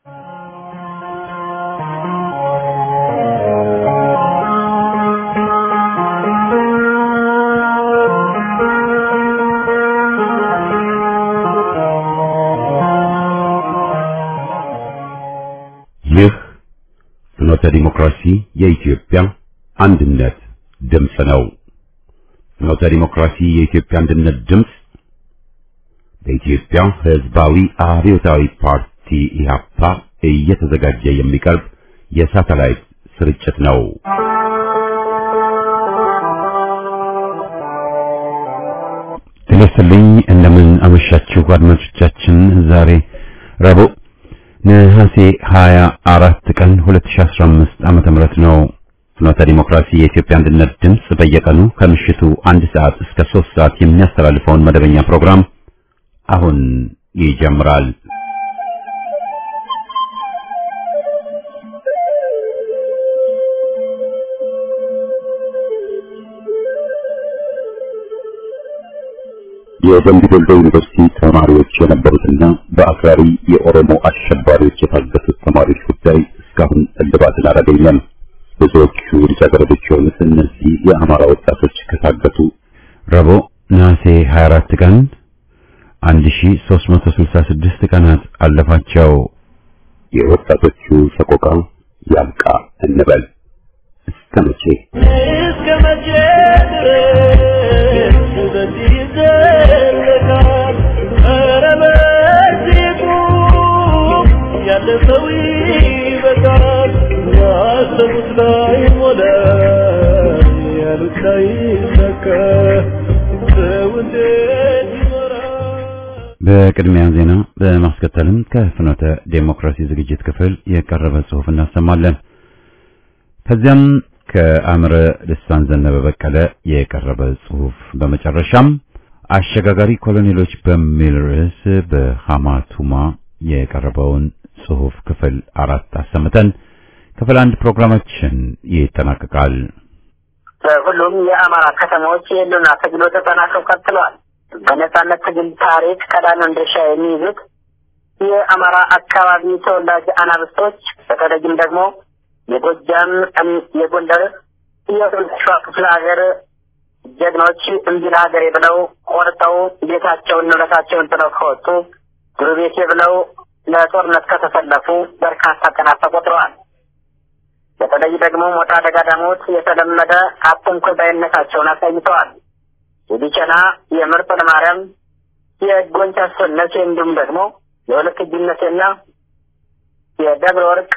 ይህ ፍኖተ ዲሞክራሲ የኢትዮጵያ አንድነት ድምፅ ነው። ፍኖተ ዲሞክራሲ የኢትዮጵያ አንድነት ድምፅ በኢትዮጵያ ሕዝባዊ አብዮታዊ ፓርቲ ኢህአፓ እየተዘጋጀ የሚቀርብ የሳተላይት ስርጭት ነው። ጤና ይስጥልኝ። እንደምን አመሻችሁ አድማጮቻችን። ዛሬ ረቡዕ ነሐሴ 24 ቀን 2015 ዓመተ ምህረት ነው። ፍኖተ ዲሞክራሲ የኢትዮጵያ አንድነት ድምፅ በየቀኑ ከምሽቱ አንድ ሰዓት እስከ 3 ሰዓት የሚያስተላልፈውን መደበኛ ፕሮግራም አሁን ይጀምራል። የደምቢ ዶሎ ዩኒቨርሲቲ ተማሪዎች የነበሩትና በአክራሪ የኦሮሞ አሸባሪዎች የታገቱት ተማሪዎች ጉዳይ እስካሁን እልባትን አላገኘም። ብዙዎቹ ልጃገረዶች የሆኑት እነዚህ የአማራ ወጣቶች ከታገቱ ረቡዕ ነሐሴ 24 ቀን 1366 ቀናት አለፋቸው። የወጣቶቹ ሰቆቃ ያብቃ እንበል። እስከ መቼ እስከ መቼ ድረስ በዚህ ይዘለቃል? ኧረ በዚህ ቁም፣ ያለፈው ይበቃል። ያሰቡት ላይ ሞላ፣ ያሉት ላይ ይሳካ። ሰው እንዴት ይኖራል? በቅድሚያ ዜና በማስከተልም ከፍኖተ ዴሞክራሲ ዝግጅት ክፍል የቀረበ ጽሑፍ እናሰማለን። ከዚያም ከአምረ ልሳን ዘነበ በቀለ የቀረበ ጽሑፍ፣ በመጨረሻም አሸጋጋሪ ኮሎኔሎች በሚል ርዕስ በሐማቱማ የቀረበውን ጽሑፍ ክፍል አራት አሰምተን ክፍል አንድ ፕሮግራማችን ይጠናቀቃል። በሁሉም የአማራ ከተሞች የህልውና ትግሉ ተጠናክረው ቀጥለዋል። በነጻነት ትግል ታሪክ ቀዳሚውን ድርሻ የሚይዙት የአማራ አካባቢ ተወላጅ አናብስቶች በተለይም ደግሞ የጎጃም፣ የጎንደር፣ የሸዋ ክፍለ ሀገር ጀግኖች እምቢ ለሀገሬ ብለው ቆርጠው ቤታቸውን ንብረታቸውን ጥለው ከወጡ ጉሩቤቴ ብለው ለጦርነት ከተሰለፉ በርካታ ቀናት ተቆጥረዋል። በተለይ ደግሞ ሞጣ ደጋዳሞት የተለመደ አትንኩ ባይነታቸውን አሳይተዋል። የቢቸና የምርጥ ለማርያም የጎንቻ ሰነሴ እንዲሁም ደግሞ የሁለት እጅነቴና የደብረ ወርቅ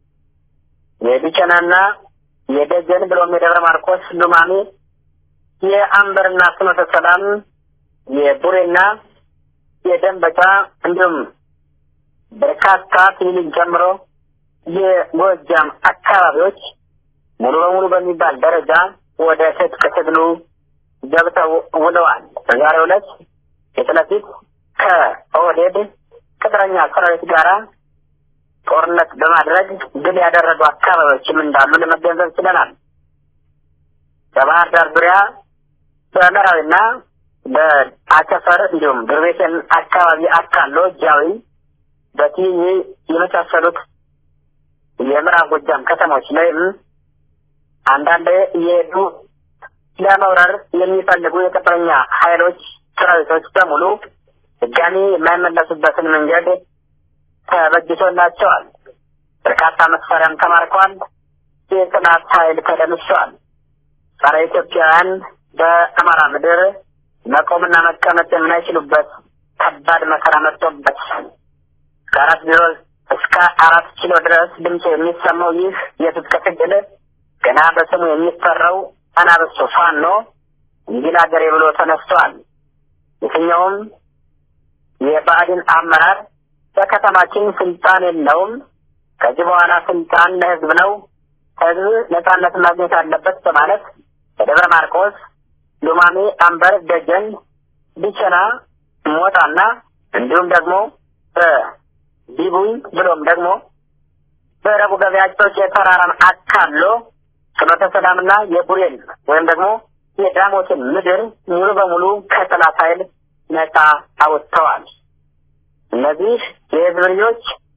የቢቸናና የደጀን ብሎም የደብረ ማርቆስ ሉማሜ የአንበርና ፍኖተ ሰላም የቡሬና የደንበጫ እንዲሁም በርካታ ሲቪልን ጨምሮ የጎጃም አካባቢዎች ሙሉ በሙሉ በሚባል ደረጃ ወደ ትጥቅ ትግሉ ገብተው ውለዋል። በዛሬው ዕለት ፊት ለፊት ከኦህዴድ ቅጥረኛ ሰራዊት ጋራ ጦርነት በማድረግ ድል ያደረጉ አካባቢዎችም እንዳሉ ለመገንዘብ ችለናል። በባህር ዳር ዙሪያ በምዕራዊና በአቸፈር እንዲሁም ድርቤቴን አካባቢ አካሎ ጃዊ በቲኒ የመሳሰሉት የምዕራብ ጎጃም ከተሞች ላይም አንዳንድ የሄዱ ለመውረር የሚፈልጉ የቅጥረኛ ኃይሎች ሰራዊቶች በሙሉ ድጋሚ የማይመለሱበትን መንገድ ተበጅቶላቸዋል። በርካታ መሳሪያም ተማርከዋል። የጥላት ኃይል ተደምሰዋል። ጸረ ኢትዮጵያውያን በአማራ ምድር መቆምና መቀመጥ የማይችሉበት ከባድ መከራ መጥቶበት ከአራት ቢሮ እስከ አራት ኪሎ ድረስ ድምፁ የሚሰማው ይህ የትጥቅ ትግል ገና በስሙ የሚፈራው አናብስቱ ፋኖ እንዲል አገሬ ብሎ ተነስተዋል። የትኛውም የብአዴን አመራር በከተማችን ስልጣን የለውም፣ ከዚህ በኋላ ስልጣን ለህዝብ ነው፣ ህዝብ ነጻነት ማግኘት አለበት በማለት በደብረ ማርቆስ፣ ሉማሜ፣ አንበር፣ ደጀን፣ ቢቸና፣ ሞጣና እንዲሁም ደግሞ በዲቡይ ብሎም ደግሞ በረቡ ገበያጮች የተራራን አካሎ ፍኖተ ሰላምና የቡሬን ወይም ደግሞ የዳሞትን ምድር ሙሉ በሙሉ ከጠላት ኃይል ነጻ አውጥተዋል። እነዚህ የህዝብ ልጆች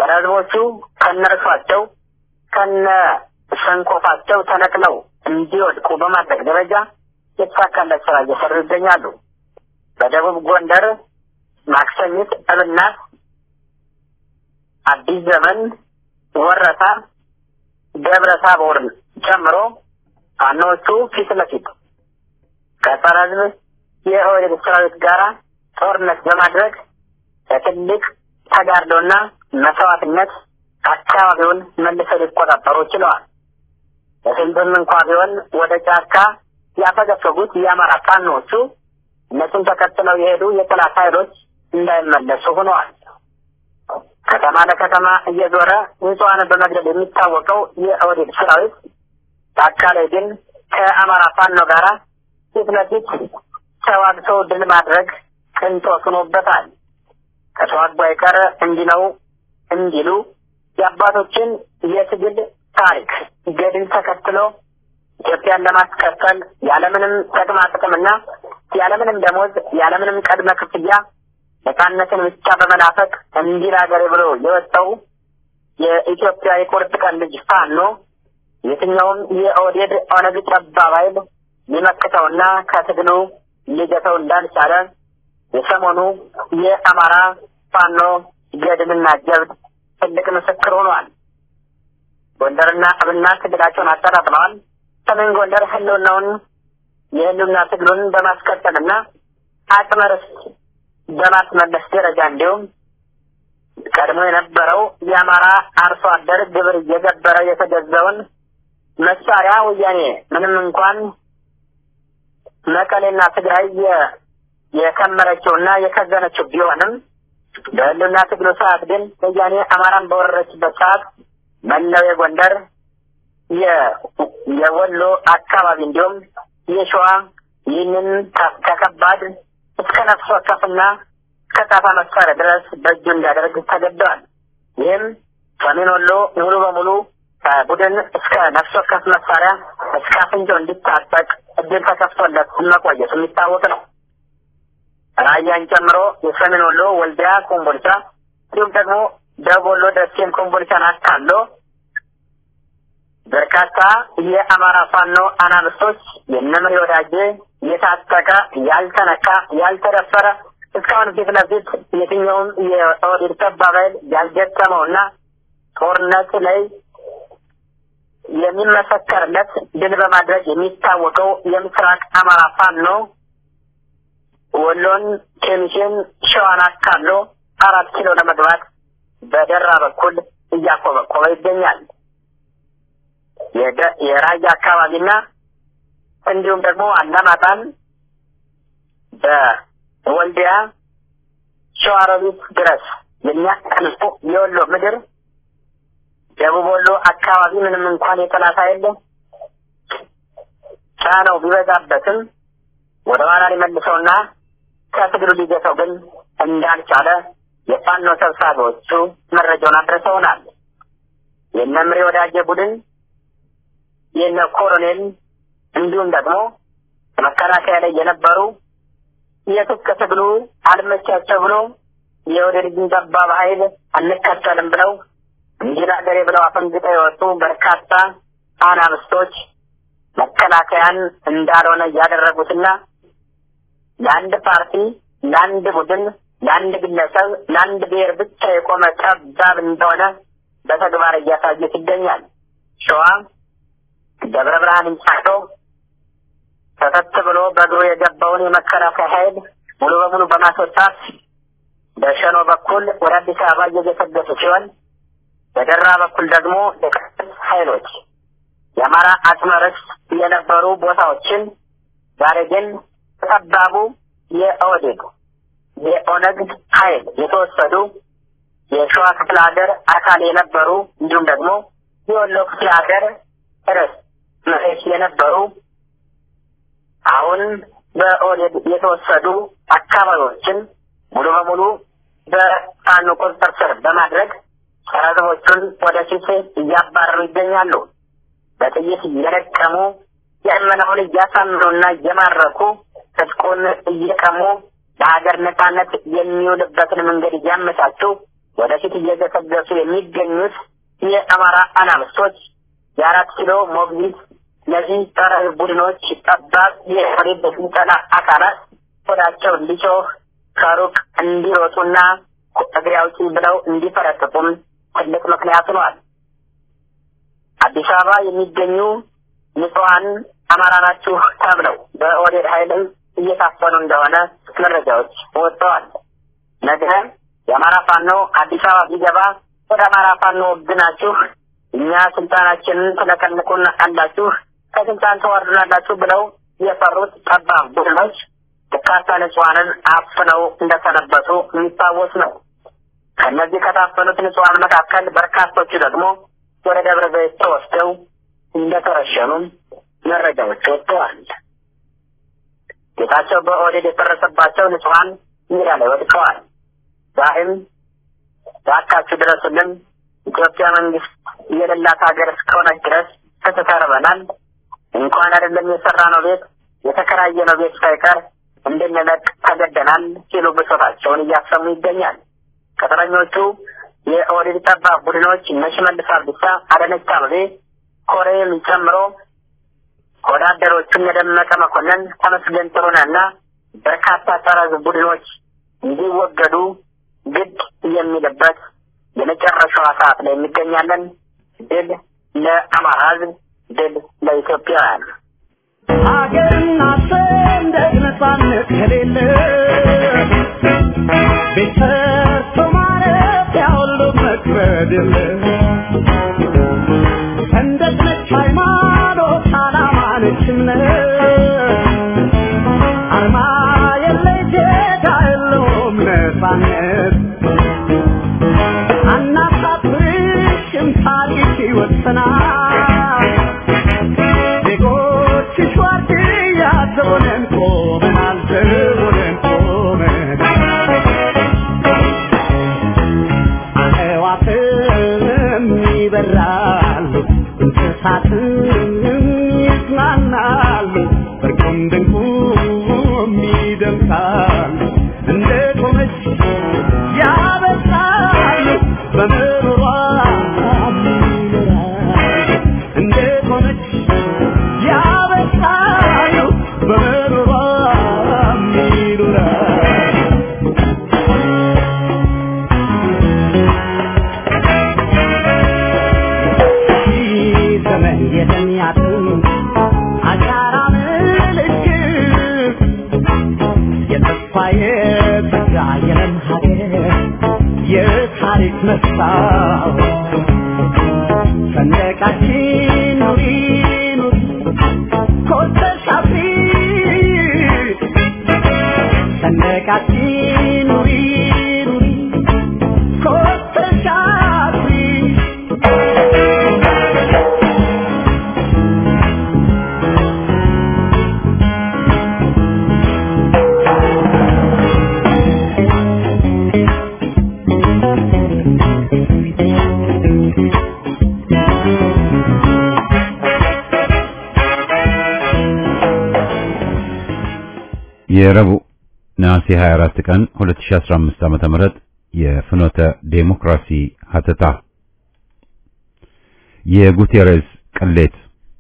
ጸረ ሕዝቦቹ ከነርሷቸው ከነ ሰንኮፋቸው ተነቅለው እንዲወድቁ በማድረግ ደረጃ የተሳካለት ስራ እየሰሩ ይገኛሉ። በደቡብ ጎንደር ማክሰኝት፣ እብናት፣ አዲስ ዘመን፣ ወረታ፣ ደብረ ታቦርን ጨምሮ ፋኖቹ ፊት ለፊት ከጸረ ሕዝብ የኦህዴድ ሰራዊት ጋር ጦርነት በማድረግ በትልቅ ተጋድሎና መስዋዕትነት አካባቢውን መልሰው ሊቆጣጠሩ ችለዋል። በስንትም እንኳ ቢሆን ወደ ጫካ ያፈገፈጉት የአማራ ፋኖቹ እነሱን ተከትለው የሄዱ የጠላት ኃይሎች እንዳይመለሱ ሆነዋል። ከተማ ለከተማ እየዞረ ንጹሐንን በመግደል የሚታወቀው የኦህዴድ ሰራዊት ጫካ ላይ ግን ከአማራ ፋኖ ጋር ፊት ለፊት ተዋግቶ ድል ማድረግ ቅንጦት ሆኖበታል። ከተዋጉ አይቀር እንዲህ ነው እንዲሉ የአባቶችን የትግል ታሪክ ገድል ተከትሎ ኢትዮጵያን ለማስቀጠል ያለምንም ጥቅማ ጥቅምና ያለምንም ደሞዝ ያለምንም ቅድመ ክፍያ ነፃነትን ብቻ በመናፈቅ እንዲህ ሀገሬ ብሎ የወጣው የኢትዮጵያ የቁርጥ ቀን ልጅ ፋኖ የትኛውም የኦህዴድ ኦነግ ጠባብ ኃይል ሊመክተውና ከትግሉ ሊገተው እንዳልቻለ የሰሞኑ የአማራ ፋኖ ገድልና ጀብድ ትልቅ ምስክር ሆኗል። ጎንደርና እብናት ትግላቸውን አጠራጥለዋል። ሰሜን ጎንደር ህልውናውን የህልውና ትግሉን በማስቀጠልና አቅመ ርስት በማስመለስ ደረጃ እንዲሁም ቀድሞ የነበረው የአማራ አርሶ አደር ግብር እየገበረ የተገዛውን መሳሪያ ወያኔ ምንም እንኳን መቀሌና ትግራይ የከመረችውና የከዘነችው ቢሆንም በህልውና ትግሉ ሰዓት ግን ወያኔ አማራን በወረረችበት ሰዓት መላው የጎንደር የወሎ አካባቢ እንዲሁም የሸዋ ይህንን ከከባድ እስከ ነፍስ ወከፍና እስከ ጣፋ መሳሪያ ድረስ በእጁ እንዲያደርግ ተገደዋል። ይህም ሰሜን ወሎ ሙሉ በሙሉ ከቡድን እስከ ነፍስ ወከፍ መሳሪያ እስከ አፍንጫው እንዲታጠቅ እድል ተከፍቶለት መቆየቱ የሚታወቅ ነው። ራያን ጨምሮ የሰሜን ወሎ ወልዲያ፣ ኮምቦልቻ እንዲሁም ደግሞ ደቡብ ወሎ ደሴን፣ ኮምቦልቻን አካሎ በርካታ የአማራ ፋኖ አናብስቶች የነምሪ ወዳጄ የታጠቀ ያልተነካ ያልተደፈረ እስካሁን ፊት ለፊት የትኛውም የኦህዴድ ጠባብ ኃይል ያልገጠመውና ጦርነት ላይ የሚመሰከርለት ድል በማድረግ የሚታወቀው የምስራቅ አማራ ፋኖ ወሎን፣ ኬሚሴን፣ ሸዋን አካሎ አራት ኪሎ ለመግባት በደራ በኩል እያኮበኮበ ይገኛል። የራያ አካባቢና እንዲሁም ደግሞ አላማጣን በወልዲያ ሸዋሮቢት ድረስ የሚያቀልጡ የወሎ ምድር ደቡብ ወሎ አካባቢ ምንም እንኳን የጠላት ኃይል ጫነው ቢበዛበትም ወደ ኋላ ሊመልሰውና ከትግሉ ሊገተው ግን እንዳልቻለ የፋኖ ሰብሳቢዎቹ መረጃውን አድርሰውናል። የነምሬ ወዳጀ ቡድን የነ ኮሎኔል እንዲሁም ደግሞ መከላከያ ላይ የነበሩ የትጥቅ ትግሉ አልመቻቸው ብሎ የወደድን ጠባብ ኃይል አንከተልም ብለው እንዲህ ሀገሬ ብለው አፈንግጠው የወጡ በርካታ አናብስቶች መከላከያን እንዳልሆነ እያደረጉትና ለአንድ ፓርቲ፣ ለአንድ ቡድን፣ ለአንድ ግለሰብ፣ ለአንድ ብሔር ብቻ የቆመ ጠባብ እንደሆነ በተግባር እያሳዩት ይገኛል። ሸዋ ደብረ ብርሃንን ጫቶ ተከት ብሎ በእግሩ የገባውን የመከላከያ ኃይል ሙሉ በሙሉ በማስወጣት በሸኖ በኩል ወደ አዲስ አበባ እየገሰገሱ ሲሆን በደራ በኩል ደግሞ የቀስ ኃይሎች የአማራ አጽመ ርስት የነበሩ ቦታዎችን ዛሬ ግን ጠባቡ የኦህዴድ የኦነግ ኃይል የተወሰዱ የሸዋ ክፍለ ሀገር አካል የነበሩ እንዲሁም ደግሞ የወሎ ክፍለ ሀገር ርዕስ መሬት የነበሩ አሁን በኦህዴድ የተወሰዱ አካባቢዎችን ሙሉ በሙሉ በፋኖ ቁጥጥር ስር በማድረግ ጸረ ሕዝቦቹን ወደፊት እያባረሩ ይገኛሉ። በጥይት እየለቀሙ የእመናውን እያሳምኑና እየማረኩ ትጥቁን እየቀሙ ለሀገር ነጻነት የሚውልበትን መንገድ እያመቻቹ ወደፊት እየገሰገሱ የሚገኙት የአማራ አናብስቶች የአራት ኪሎ ሞግዚት እነዚህ ጸረ ቡድኖች ጠባብ የኦህዴድ ስልጠና አካላት ሆዳቸው እንዲጮህ ከሩቅ እንዲሮጡና እግሬ አውጪኝ ብለው እንዲፈረጥጡም ትልቅ ምክንያት ሆኗል። አዲስ አበባ የሚገኙ ንጹሐን አማራ ናችሁ ተብለው በኦህዴድ ኃይልም እየታፈኑ እንደሆነ መረጃዎች ወጥተዋል። ነገ የአማራ ፋኖ አዲስ አበባ ቢገባ ወደ አማራ ፋኖ ወግናችሁ እኛ ስልጣናችንን ትለቀልቁን አላችሁ ከስልጣን ተዋርዱናላችሁ ብለው የፈሩት ጠባብ ቡድኖች በርካታ ንጹሐንን አፍነው እንደሰነበቱ የሚታወስ ነው። ከእነዚህ ከታፈኑት ንጹሐን መካከል በርካቶቹ ደግሞ ወደ ደብረ ዘይት ተወስደው እንደተረሸኑ መረጃዎች ወጥተዋል። ጌታቸው በኦህዴድ የፈረሰባቸው ንጹሐን ሜዳ ላይ ወድቀዋል። ዛሬም እባካችሁ ድረሱልን፣ ኢትዮጵያ መንግስት የሌላት ሀገር እስከሆነች ድረስ ተተተርበናል። እንኳን አይደለም የሰራነው ቤት የተከራየነው ቤት ሳይቀር እንድንለቅ ተገደናል ሲሉ ብሶታቸውን እያሰሙ ይገኛል። ቅጥረኞቹ የኦህዴድ ጠባብ ቡድኖች እነ ሽመልስ አብዲሳ፣ አዳነች አቤቤ፣ ኮሬን ጨምሮ ወዳደሮቹን የደመቀ መኮንን፣ ተመስገን ጥሩነህና በርካታ ጸረ ሕዝብ ቡድኖች እንዲወገዱ ግድ የሚልበት የመጨረሻዋ ሰዓት ላይ እንገኛለን። ድል ለአማራ ሕዝብ፣ ድል ለኢትዮጵያውያን። ሀገርና ሰንደቅ ነፃነት ከሌለ ቤት ሰርቶ ማረፊያ ሁሉ መክበድ የለ ሰንደቅ ነች ሃይማኖት፣ ዓላማ ነች እምነት አርማ የለ ጌታ የለውም ነፃነት አናሳፍርሽም ታሪክ ይወሰናል ዜጎችሽ ዋርድያ ዘቦነን ቆመናል ዘቦነን ቆመናል አዕዋፍም ይበራሉ እንስሳትም ይዝናናሉ እርቁም ድንቁም ይደምቃሉ እንደ ቆመች ያበሳሉ በምሮሯ ይኖራሉ እንደ ቆመች ያበሳሉ በምሮሯ ይኖራሉ ዘመን የተሚያጥም አሻራ ምልክት የተስፋ የተጋ የለም ሀገር የታሪክ መስታወት ሰንደቃችን ኑሪ ኑሪ ኮስተሽ አብሪ ሰንደቃችን ኑሪ ኑሪ ኮስተሽ አብሪ የረቡዕ ነሐሴ 24 ቀን 2015 ዓመተ ምህረት የፍኖተ ዴሞክራሲ ሀተታ የጉቴሬዝ ቅሌት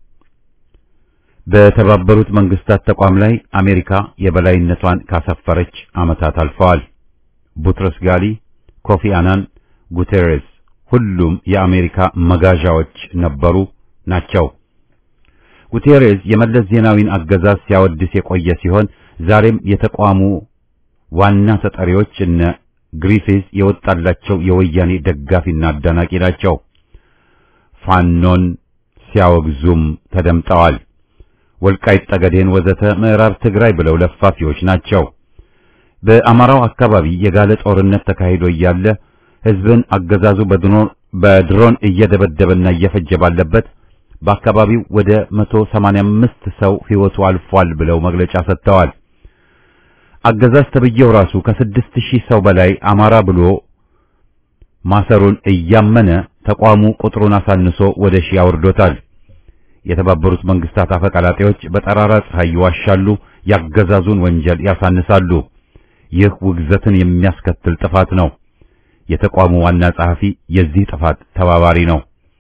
በተባበሩት መንግስታት ተቋም ላይ አሜሪካ የበላይነቷን ካሰፈረች ዓመታት አልፈዋል። ቡትረስ ጋሊ፣ ኮፊ አናን፣ ጉቴሬዝ ሁሉም የአሜሪካ መጋዣዎች ነበሩ ናቸው። ጉቴሬዝ የመለስ ዜናዊን አገዛዝ ሲያወድስ የቆየ ሲሆን ዛሬም የተቋሙ ዋና ተጠሪዎች እነ ግሪፊዝ የወጣላቸው የወያኔ ደጋፊና አዳናቂ ናቸው። ፋኖን ሲያወግዙም ተደምጠዋል። ወልቃይት ጠገዴን ወዘተ ምዕራብ ትግራይ ብለው ለፋፊዎች ናቸው። በአማራው አካባቢ የጋለ ጦርነት ተካሂዶ እያለ ህዝብን አገዛዙ በድሮን በድሮን እየደበደበና እየፈጀ ባለበት በአካባቢው ወደ 185 ሰው ህይወቱ አልፏል ብለው መግለጫ ሰጥተዋል። አገዛዝ ተብዬው ራሱ ከስድስት ሺህ ሰው በላይ አማራ ብሎ ማሰሩን እያመነ ተቋሙ ቁጥሩን አሳንሶ ወደ ሺህ አውርዶታል። የተባበሩት መንግስታት አፈቀላጤዎች በጠራራ ፀሐይ ይዋሻሉ፣ ያገዛዙን ወንጀል ያሳንሳሉ። ይህ ውግዘትን የሚያስከትል ጥፋት ነው። የተቋሙ ዋና ጸሐፊ የዚህ ጥፋት ተባባሪ ነው።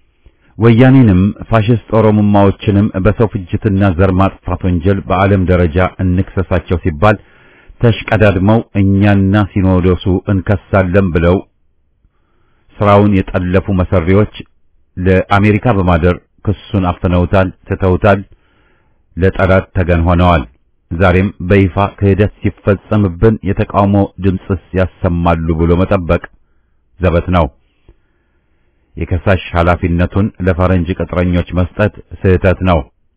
ወያኔንም ፋሽስት ኦሮሞማዎችንም በሰው ፍጅትና ዘር ማጥፋት ወንጀል በዓለም ደረጃ እንክሰሳቸው ሲባል ተሽቀዳድመው እኛና ሲኖዶሱ እንከሳለን ብለው ስራውን የጠለፉ መሰሪዎች ለአሜሪካ በማደር ክሱን አፍነውታል፣ ትተውታል፣ ለጠላት ተገን ሆነዋል። ዛሬም በይፋ ክህደት ሲፈጸምብን የተቃውሞ ድምፅስ ያሰማሉ ብሎ መጠበቅ ዘበት ነው። የከሳሽ ኃላፊነቱን ለፈረንጅ ቅጥረኞች መስጠት ስህተት ነው።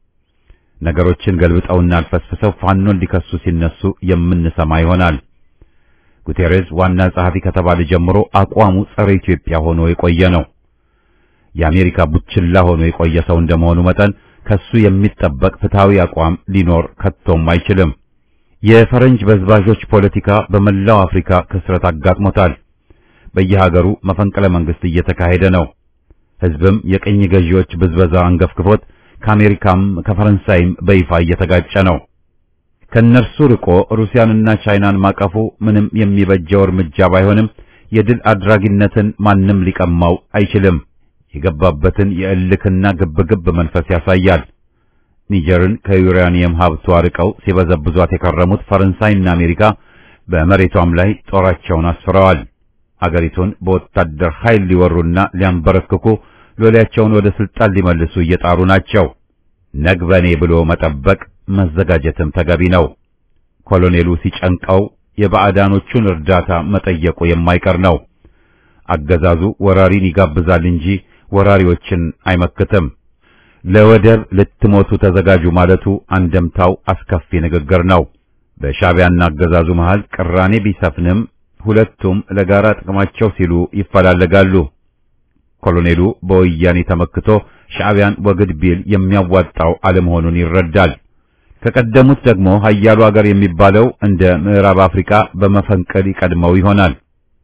ነገሮችን ገልብጠውና አልፈስፍሰው ፋኖን ሊከሱ ሲነሱ የምንሰማ ይሆናል። ጉቴሬዝ ዋና ጸሐፊ ከተባለ ጀምሮ አቋሙ ጸረ ኢትዮጵያ ሆኖ የቆየ ነው። የአሜሪካ ቡችላ ሆኖ የቆየ ሰው እንደመሆኑ መጠን ከሱ የሚጠበቅ ፍትሃዊ አቋም ሊኖር ከቶም አይችልም። የፈረንጅ በዝባዦች ፖለቲካ በመላው አፍሪካ ክስረት አጋጥሞታል። በየሀገሩ መፈንቅለ መንግስት እየተካሄደ ነው። ህዝብም የቅኝ ገዢዎች ብዝበዛ አንገፍግፎት ከአሜሪካም ከፈረንሳይም በይፋ እየተጋጨ ነው። ከነርሱ ርቆ ሩሲያንና ቻይናን ማቀፉ ምንም የሚበጀው እርምጃ ባይሆንም የድል አድራጊነትን ማንም ሊቀማው አይችልም። የገባበትን የእልክና ግብግብ መንፈስ ያሳያል። ኒጀርን ከዩራኒየም ሀብቷ ርቀው ሲበዘብዟት የከረሙት ፈረንሳይና አሜሪካ በመሬቷም ላይ ጦራቸውን አስፍረዋል። አገሪቱን በወታደር ኃይል ሊወሩና ሊያንበረክኩ ሎሌያቸውን ወደ ስልጣን ሊመልሱ እየጣሩ ናቸው። ነግበኔ ብሎ መጠበቅ መዘጋጀትም ተገቢ ነው። ኮሎኔሉ ሲጨንቀው የባዕዳኖቹን እርዳታ መጠየቁ የማይቀር ነው። አገዛዙ ወራሪን ይጋብዛል እንጂ ወራሪዎችን አይመክትም። ለወደብ ልትሞቱ ተዘጋጁ ማለቱ አንደምታው አስከፊ ንግግር ነው። በሻዕቢያና አገዛዙ መሃል ቅራኔ ቢሰፍንም ሁለቱም ለጋራ ጥቅማቸው ሲሉ ይፈላለጋሉ። ኮሎኔሉ በወያኔ ተመክቶ ሻዕቢያን ወግድ ቢል የሚያዋጣው አለመሆኑን ይረዳል። ከቀደሙት ደግሞ ኃያሉ አገር የሚባለው እንደ ምዕራብ አፍሪካ በመፈንቅል ይቀድመው ይሆናል።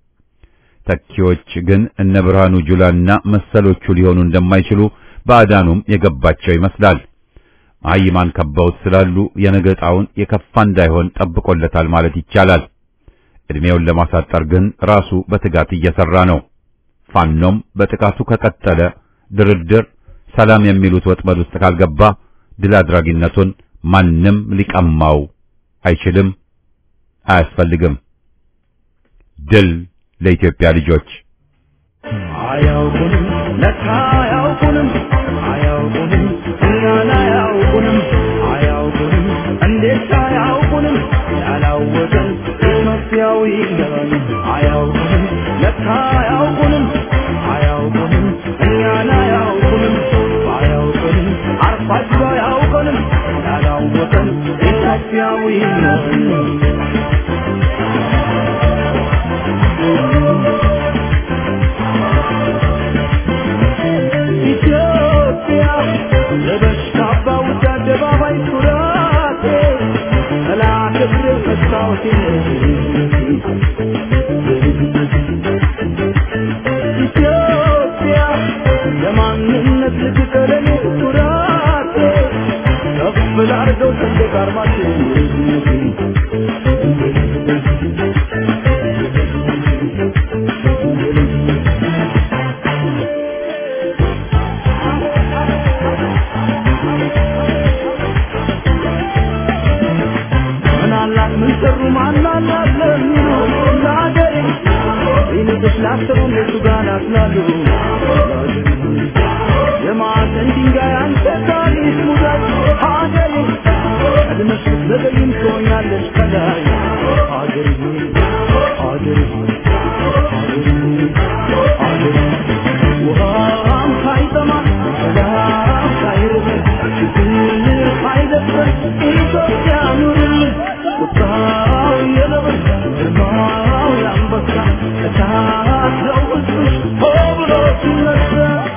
ተኪዎች ግን እነ ብርሃኑ ጁላና መሰሎቹ ሊሆኑ እንደማይችሉ ባዕዳኑም የገባቸው ይመስላል። መሀይማን ከበውት ስላሉ የነገጣውን የከፋ እንዳይሆን ጠብቆለታል ማለት ይቻላል። እድሜውን ለማሳጠር ግን ራሱ በትጋት እየሰራ ነው። ፋኖም በጥቃቱ ከቀጠለ ድርድር፣ ሰላም የሚሉት ወጥመድ ውስጥ ካልገባ ድል አድራጊነቱን ማንም ሊቀማው አይችልም፣ አያስፈልግም። ድል ለኢትዮጵያ ልጆች! አያውቁንም ለካ አያውቁንም አያውቁንም እኛን አያውቁንም አያውቁንም እንዴት አያውቁንም ያላወቀን ኢትዮጵያዊ ነን አያውቁንም ለካ አያውቁንም አያውቁንም እኛን አያውቁንም አያውቁንም አርፋችሁ አያውቁንም ያላወቀን ኢትዮጵያዊ ነን ኢትዮጵያ ለበሽታ ባውጃ አደባባይ ኩራቴ ጠላት እግር መስታወቴ ኢትዮጵያ ለማንነት ልትቀለኔ ኩራቴ ከፍ ላርገው ሰንደቅ ዓርማችን ምናላት ምን ሰሩ ማናላት ለሚሉ ለአገሬ ይልቅስ ላሰቡ እነሱ ጋር ናትላሉ የማዕዘን ድንጋይ አንተ ታሪክ ሙዳት ሀገሬ ቀድመሽ ብትዘገይም ትሆኛለሽ ከላይ ሀገሬ ሀገሬ ሀገሬ ሀገሬ ውሃም ሳይጠማ ሰላም ሳይርበን ችግር ሳይደፍረን ኢትዮጵያ ኑርልን ቁጣው የነብር ግርማው የአንበሳ እሳት ነው ሕዝብሽ ሆ ብሎ ሲነሳ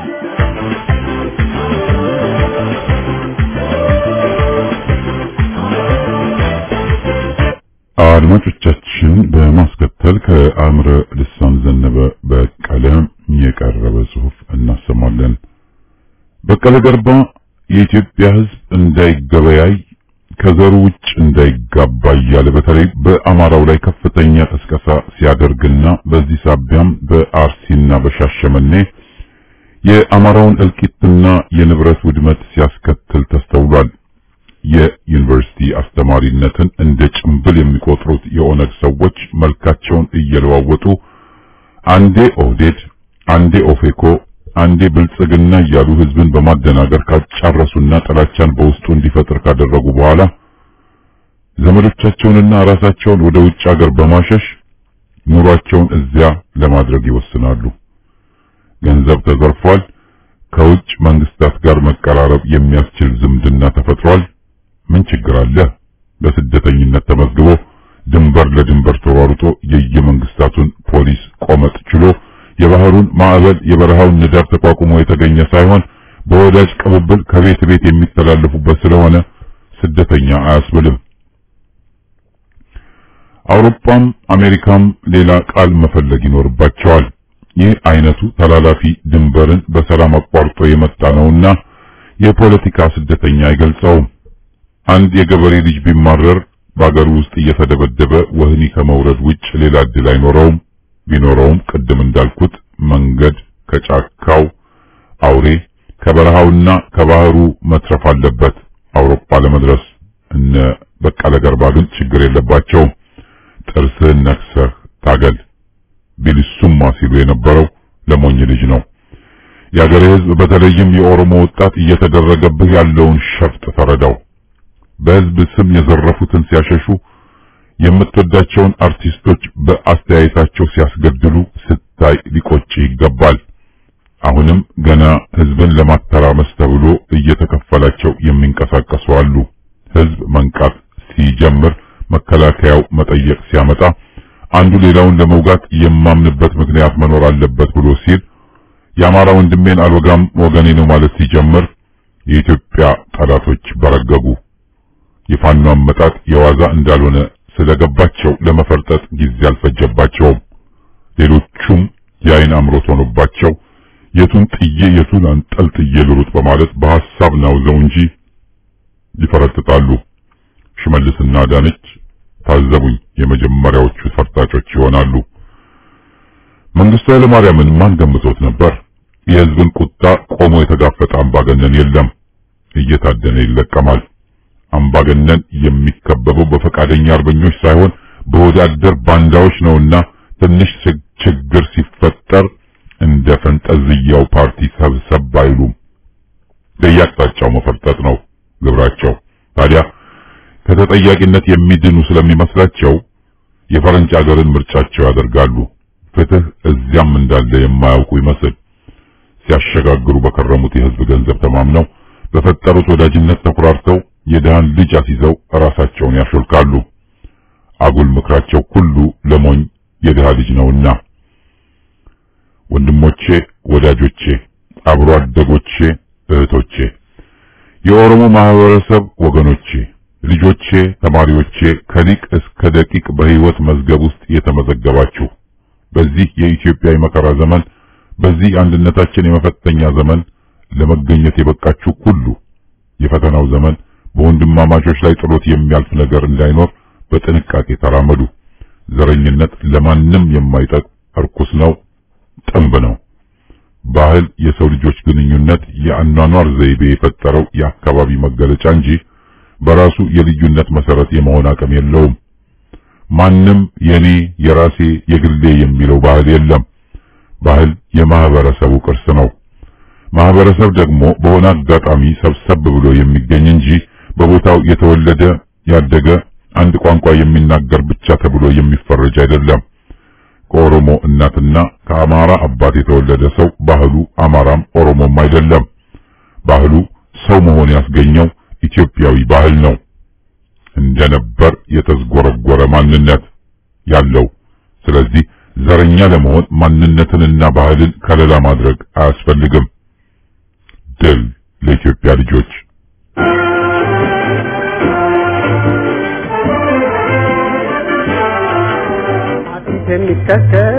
አድማጮቻችን በማስከተል ከአእምረ ልሳን ዘነበ በቀለ የቀረበ ጽሑፍ እናሰማለን። በቀለ ገርባ የኢትዮጵያ ሕዝብ እንዳይገበያይ ከዘሩ ውጭ እንዳይጋባ እያለ በተለይ በአማራው ላይ ከፍተኛ ቅስቀሳ ሲያደርግና በዚህ ሳቢያም በአርሲና በሻሸመኔ የአማራውን እልቂትና የንብረት ውድመት ሲያስከትል ተስተውሏል። የዩኒቨርሲቲ አስተማሪነትን እንደ ጭምብል የሚቆጥሩት የኦነግ ሰዎች መልካቸውን እየለዋወጡ አንዴ ኦህዴድ፣ አንዴ ኦፌኮ፣ አንዴ ብልጽግና እያሉ ህዝብን በማደናገር ካጫረሱና ጥላቻን በውስጡ እንዲፈጥር ካደረጉ በኋላ ዘመዶቻቸውንና ራሳቸውን ወደ ውጭ ሀገር በማሸሽ ኑሯቸውን እዚያ ለማድረግ ይወስናሉ። ገንዘብ ተዘርፏል። ከውጭ መንግስታት ጋር መቀራረብ የሚያስችል ዝምድና ተፈጥሯል። ምን ችግር አለ? በስደተኝነት ተመዝግቦ ድንበር ለድንበር ተሯሩጦ የየመንግስታቱን ፖሊስ ቆመጥ ችሎ የባህሩን ማዕበል የበረሃውን ንዳድ ተቋቁሞ የተገኘ ሳይሆን በወዳጅ ቅብብል ከቤት ቤት የሚተላለፉበት ስለሆነ ስደተኛ አያስብልም። አውሮፓም አሜሪካም ሌላ ቃል መፈለግ ይኖርባቸዋል። ይህ አይነቱ ተላላፊ ድንበርን በሰላም አቋርጦ የመጣ ነውና የፖለቲካ ስደተኛ አይገልጸውም። አንድ የገበሬ ልጅ ቢማረር በአገሩ ውስጥ እየተደበደበ ወህኒ ከመውረድ ውጭ ሌላ እድል አይኖረውም። ቢኖረውም ቅድም እንዳልኩት መንገድ ከጫካው አውሬ ከበረሃውና ከባህሩ መትረፍ አለበት አውሮፓ ለመድረስ። እነ በቀለ ገርባ ግን ችግር የለባቸውም። ጥርስህን ነክሰህ ታገል ቢልሱማ ሲሉ የነበረው ለሞኝ ልጅ ነው። የአገሬ ሕዝብ በተለይም የኦሮሞ ወጣት እየተደረገብህ ያለውን ሸፍጥ ተረዳው። በሕዝብ ስም የዘረፉትን ሲያሸሹ የምትወዳቸውን አርቲስቶች በአስተያየታቸው ሲያስገድሉ ስታይ ሊቆጭ ይገባል። አሁንም ገና ሕዝብን ለማተራመስ ተብሎ እየተከፈላቸው የሚንቀሳቀሱ አሉ። ሕዝብ መንቃት ሲጀምር መከላከያው መጠየቅ ሲያመጣ አንዱ ሌላውን ለመውጋት የማምንበት ምክንያት መኖር አለበት ብሎ ሲል የአማራ ወንድሜን አልወጋም ወገኔ ነው ማለት ሲጀምር የኢትዮጵያ ጠላቶች በረገጉ። የፋኖ አመጣጥ የዋዛ እንዳልሆነ ስለገባቸው ለመፈርጠጥ ጊዜ አልፈጀባቸውም። ሌሎቹም የአይን አምሮት ሆኖባቸው የቱን ጥዬ የቱን አንጠልጥዬ ልሩጥ በማለት በሐሳብ ናውዘው እንጂ ይፈረጥጣሉ። ሽመልስና ዳነች ታዘቡኝ የመጀመሪያዎቹ ፈርጣጮች ይሆናሉ። መንግስቱ ኃይለማርያምን ማን ገምቶት ነበር? የህዝብን ቁጣ ቆሞ የተጋፈጠ አምባገነን የለም። እየታደነ ይለቀማል። አምባገነን የሚከበበው በፈቃደኛ አርበኞች ሳይሆን በወዳደር ባንዳዎች ነውና ትንሽ ችግር ሲፈጠር እንደ ፈንጠዝያው ፓርቲ ሰብሰብ አይሉም። ለየአቅጣጫው መፈርጠጥ ነው ግብራቸው። ታዲያ ከተጠያቂነት የሚድኑ ስለሚመስላቸው የፈረንጅ አገርን ምርጫቸው ያደርጋሉ። ፍትህ እዚያም እንዳለ የማያውቁ ይመስል ሲያሸጋግሩ በከረሙት የህዝብ ገንዘብ ተማምነው በፈጠሩት ወዳጅነት ተኩራርተው የድሃን ልጅ አስይዘው ራሳቸውን ያሾልካሉ። አጉል ምክራቸው ሁሉ ለሞኝ የድሃ ልጅ ነውና። ወንድሞቼ፣ ወዳጆቼ፣ አብሮ አደጎቼ፣ እህቶቼ፣ የኦሮሞ ማህበረሰብ ወገኖቼ፣ ልጆቼ፣ ተማሪዎቼ ከሊቅ እስከ ደቂቅ በህይወት መዝገብ ውስጥ የተመዘገባችሁ በዚህ የኢትዮጵያ የመከራ ዘመን በዚህ አንድነታችን የመፈተኛ ዘመን ለመገኘት የበቃችሁ ሁሉ የፈተናው ዘመን በወንድማማቾች ላይ ጥሎት የሚያልፍ ነገር እንዳይኖር በጥንቃቄ ተራመዱ። ዘረኝነት ለማንም የማይጠቅ እርኩስ ነው፣ ጥንብ ነው። ባህል የሰው ልጆች ግንኙነት የአኗኗር ዘይቤ የፈጠረው የአካባቢ መገለጫ እንጂ በራሱ የልዩነት መሰረት የመሆን አቅም የለውም። ማንም የኔ የራሴ የግሌ የሚለው ባህል የለም። ባህል የማህበረሰቡ ቅርስ ነው። ማህበረሰብ ደግሞ በሆነ አጋጣሚ ሰብሰብ ብሎ የሚገኝ እንጂ በቦታው የተወለደ ያደገ አንድ ቋንቋ የሚናገር ብቻ ተብሎ የሚፈረጅ አይደለም። ከኦሮሞ እናትና ከአማራ አባት የተወለደ ሰው ባህሉ አማራም ኦሮሞም አይደለም። ባህሉ ሰው መሆን ያስገኘው ኢትዮጵያዊ ባህል ነው። እንደነበር የተዝጎረጎረ ማንነት ያለው። ስለዚህ ዘረኛ ለመሆን ማንነትንና ባህልን ከለላ ማድረግ አያስፈልግም። ድል ለኢትዮጵያ ልጆች። አጥንት የሚከተል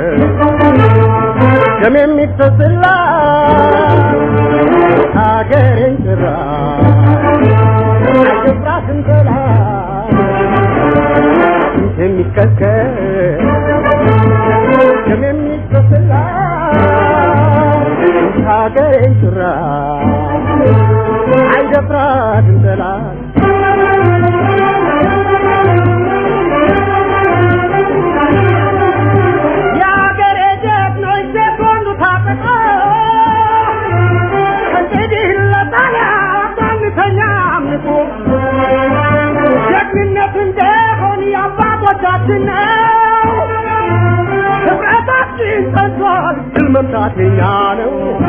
ደም የሚፈስላ ሀገሬን ጭራ አይደፍራትም ጠላት የሚከከል ደም የሚፈስላት ሀገሬን ጭራ አይደፍራትም ጠላት የሀገሬ ጀግኖች ሴቶቹ ታጥቀው ከእንግዲህ ለጣሊያ ባንተኛ አምልኮ ጀግንነት እንደሆን የአባቶቻችን ነው። ህብረታችን ጸንቷል፣ ድል መምታት የኛ ነው።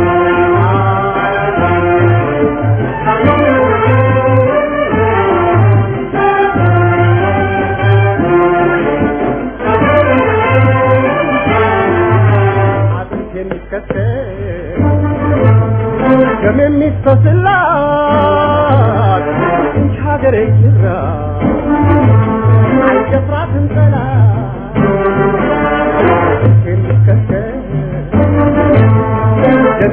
አጥንት የሚከተል ደም የሚፈስላት እንጂ ሀገሬ ጅራ አይደፍራትም ጠላት የሚከተል ደም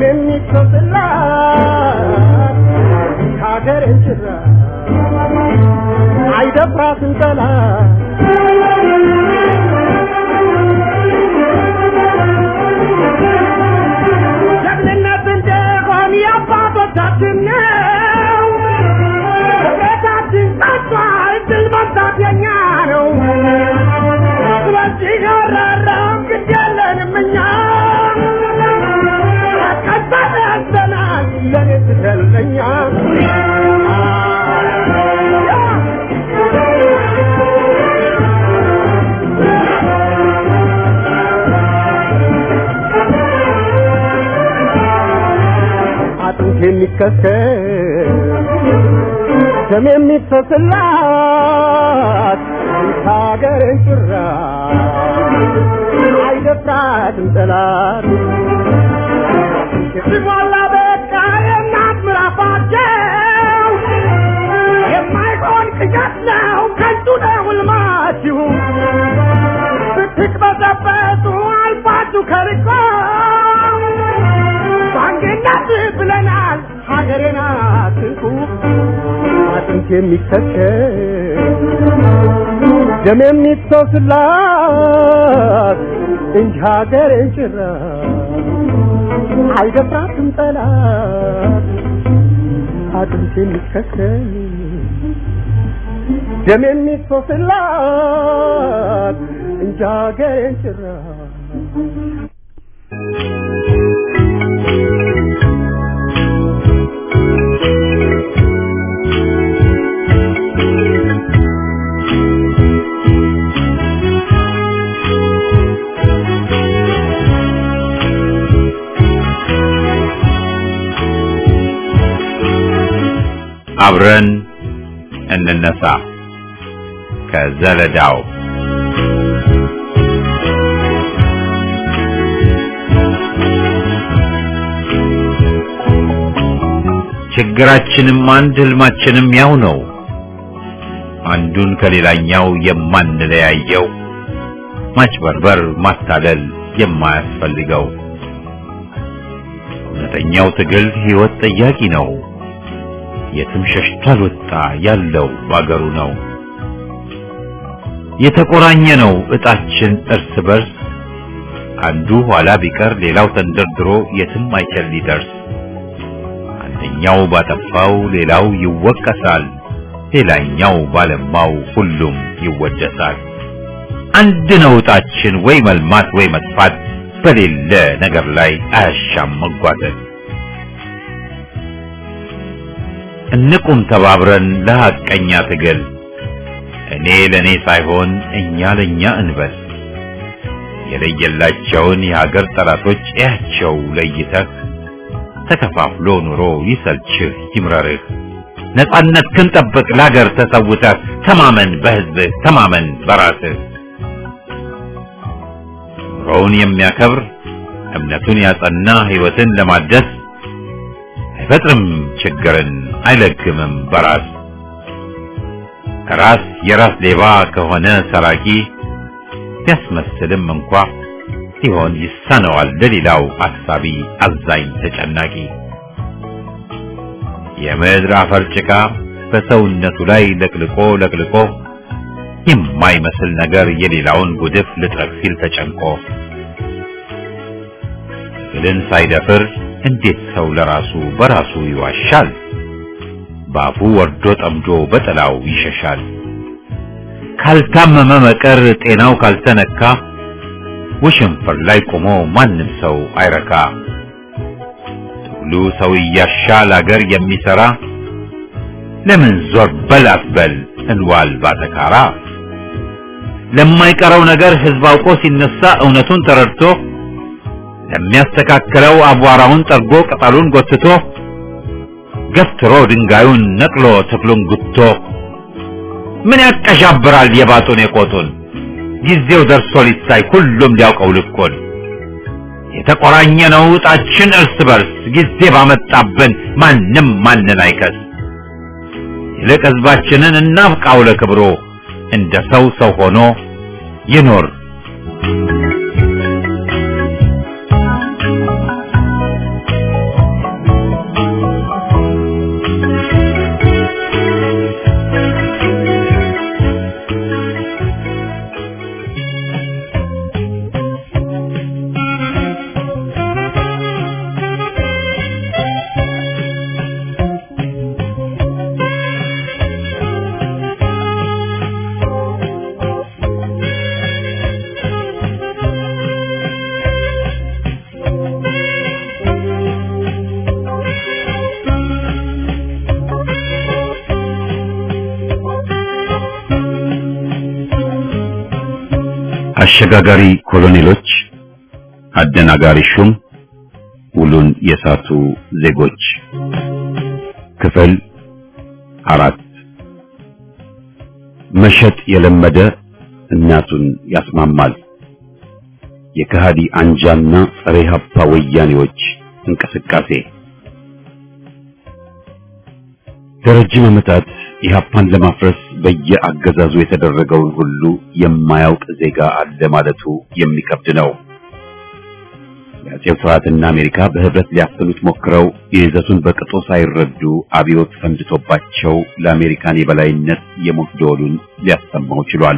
የሚፈስላት እንጂ ሀገሬ ጅራ አይደፍራትም ጠላት ጀግንነት እንደሆን የአባቶቻችን ነው። ህብረታችን ጸንቷል፣ ድል መምታት የኛ ነው። ስለዚህ ያራራም ግድ የለንም እኛ ቀጠለ ያዘናል ለኔ ስትለኛ አጥንት የሚከተል ደም የሚፈስላት ሀገርን ጭራ አይደፍራትም ጠላት ሲሞላ በቃ የእናት ምራፋቸው የማይሆን ቅዠት ነው ከንቱ ነው ሕልማችሁ ብትቅበዘበዙ አልፋችሁ ከርቆ ባንድነት ብለናል ሀገሬን አትንኩ አጥንት የሚከተል ደም የሚፈስላት እንጂ ሀገሬን ጭራ አይደፍራትም ጠላት አጥንት የሚከተል ደም የሚፈስላት እንጂ ሀገሬን ጭራ አብረን እንነሳ ከዘለዳው ችግራችንም አንድ ህልማችንም ያው ነው አንዱን ከሌላኛው የማንለያየው ማጭበርበር ማታለል የማያስፈልገው እውነተኛው ትግል ህይወት ጠያቂ ነው የትም ሸሽቶ አልወጣ ያለው ባገሩ ነው የተቆራኘ ነው እጣችን እርስ በርስ አንዱ ኋላ ቢቀር ሌላው ተንደርድሮ የትም አይችል ሊደርስ አንደኛው ባጠፋው ሌላው ይወቀሳል ሌላኛው ባለማው ሁሉም ይወደሳል አንድ ነው እጣችን ወይ መልማት ወይ መጥፋት በሌለ ነገር ላይ አያሻም መጓተት እንቁም ተባብረን ለሐቀኛ ትግል እኔ ለኔ ሳይሆን እኛ ለኛ እንበል የለየላቸውን የሀገር ጠላቶች እያቸው ለይተህ ተከፋፍሎ ኑሮ ይሰልችህ ይምረርህ ነጻነት ክንጠብቅ ለሀገር ተሰውተህ ተማመን በህዝብህ ተማመን በራስህ ኑሮውን የሚያከብር እምነቱን ያጸና ህይወትን ለማደስ አይፈጥርም ችግርን አይለግምም በራስ ራስ የራስ ሌባ ከሆነ ሰራቂ ቢያስመስልም እንኳ ሲሆን ይሳነዋል ለሌላው አሳቢ አዛኝ ተጨናቂ የምድር አፈር ጭቃ በሰውነቱ ላይ ለቅልቆ ለቅልቆ የማይመስል ነገር የሌላውን ጉድፍ ልጥረግ ሲል ተጨንቆ ብልን ሳይደፍር እንዴት ሰው ለራሱ በራሱ ይዋሻል? በአፉ ወርዶ ጠምዶ በጥላው ይሸሻል። ካልታመመ መቀር ጤናው ካልተነካ ውሽንፍር ላይ ቆሞ ማንም ሰው አይረካ። ትግሉ ሰው እያሻል አገር የሚሰራ ለምን ዞር በል አትበል እንዋል ባተካራ። ለማይቀረው ነገር ህዝብ አውቆ ሲነሳ እውነቱን ተረድቶ ለሚያስተካክለው አቧራውን ጠርጎ ቅጠሉን ጎትቶ ገፍትሮ ድንጋዩን ነቅሎ ተክሉን ጉቶ ምን ያቀሻብራል የባጡን የቆጡን ጊዜው ደርሶ ሊታይ ሁሉም ሊያውቀው ልኮን የተቆራኘ ነው ዕጣችን እርስ በርስ ጊዜ ባመጣብን ማንም ማንን አይከስ ይልቅ ህዝባችንን እናብቃው ለክብሮ እንደ ሰው ሰው ሆኖ ይኖር አሸጋጋሪ ኮሎኔሎች፣ አደናጋሪ ሹም፣ ውሉን የሳቱ ዜጎች ክፍል አራት መሸጥ የለመደ እናቱን ያስማማል። የከሃዲ አንጃና ጸረ ኢህአፓ ወያኔዎች እንቅስቃሴ ለረጅም ዓመታት ኢህአፓን ለማፍረስ በየአገዛዙ የተደረገውን ሁሉ የማያውቅ ዜጋ አለ ማለቱ የሚከብድ ነው። የአጼው ስርዓትና አሜሪካ በህብረት ሊያፍኑት ሞክረው የይዘቱን በቅጡ ሳይረዱ አብዮት ፈንድቶባቸው ለአሜሪካን የበላይነት የሞት ደወሉን ሊያሰማው ችሏል።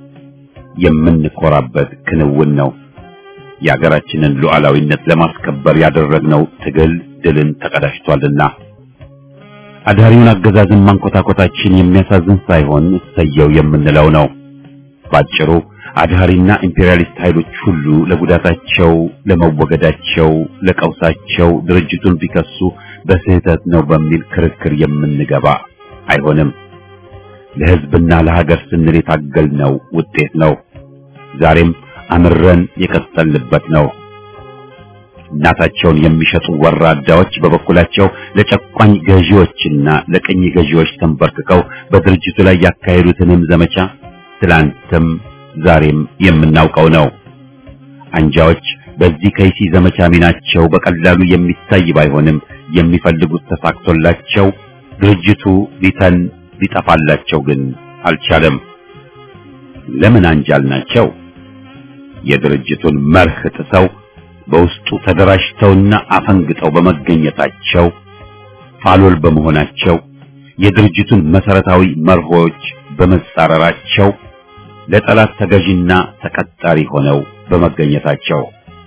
የምንኮራበት ክንውን ነው። የሀገራችንን ሉዓላዊነት ለማስከበር ያደረግነው ትግል ድልን ተቀዳጅቷልና አዳሪውን አገዛዝን ማንኮታኮታችን የሚያሳዝን ሳይሆን እሰየው የምንለው ነው። ባጭሩ አድሃሪና ኢምፔሪያሊስት ኃይሎች ሁሉ ለጉዳታቸው፣ ለመወገዳቸው፣ ለቀውሳቸው ድርጅቱን ቢከሱ በስህተት ነው በሚል ክርክር የምንገባ አይሆንም። ለህዝብና ለሀገር ስንል የታገልነው ውጤት ነው። ዛሬም አምረን የቀጠልንበት ነው። እናታቸውን የሚሸጡ ወራዳዎች በበኩላቸው ለጨቋኝ ገዢዎችና ለቅኝ ገዢዎች ተንበርክከው በድርጅቱ ላይ ያካሄዱትንም ዘመቻ ትላንትም ዛሬም የምናውቀው ነው። አንጃዎች በዚህ ከይሲ ዘመቻ ሚናቸው በቀላሉ የሚታይ ባይሆንም የሚፈልጉት ተሳክቶላቸው ድርጅቱ ሊተን ሊጠፋላቸው ግን አልቻለም። ለምን አንጃል ናቸው? የድርጅቱን መርህ ጥሰው በውስጡ ተደራጅተውና አፈንግጠው በመገኘታቸው ፋሎል በመሆናቸው የድርጅቱን መሰረታዊ መርሆች በመጻረራቸው ለጠላት ተገዥና ተቀጣሪ ሆነው በመገኘታቸው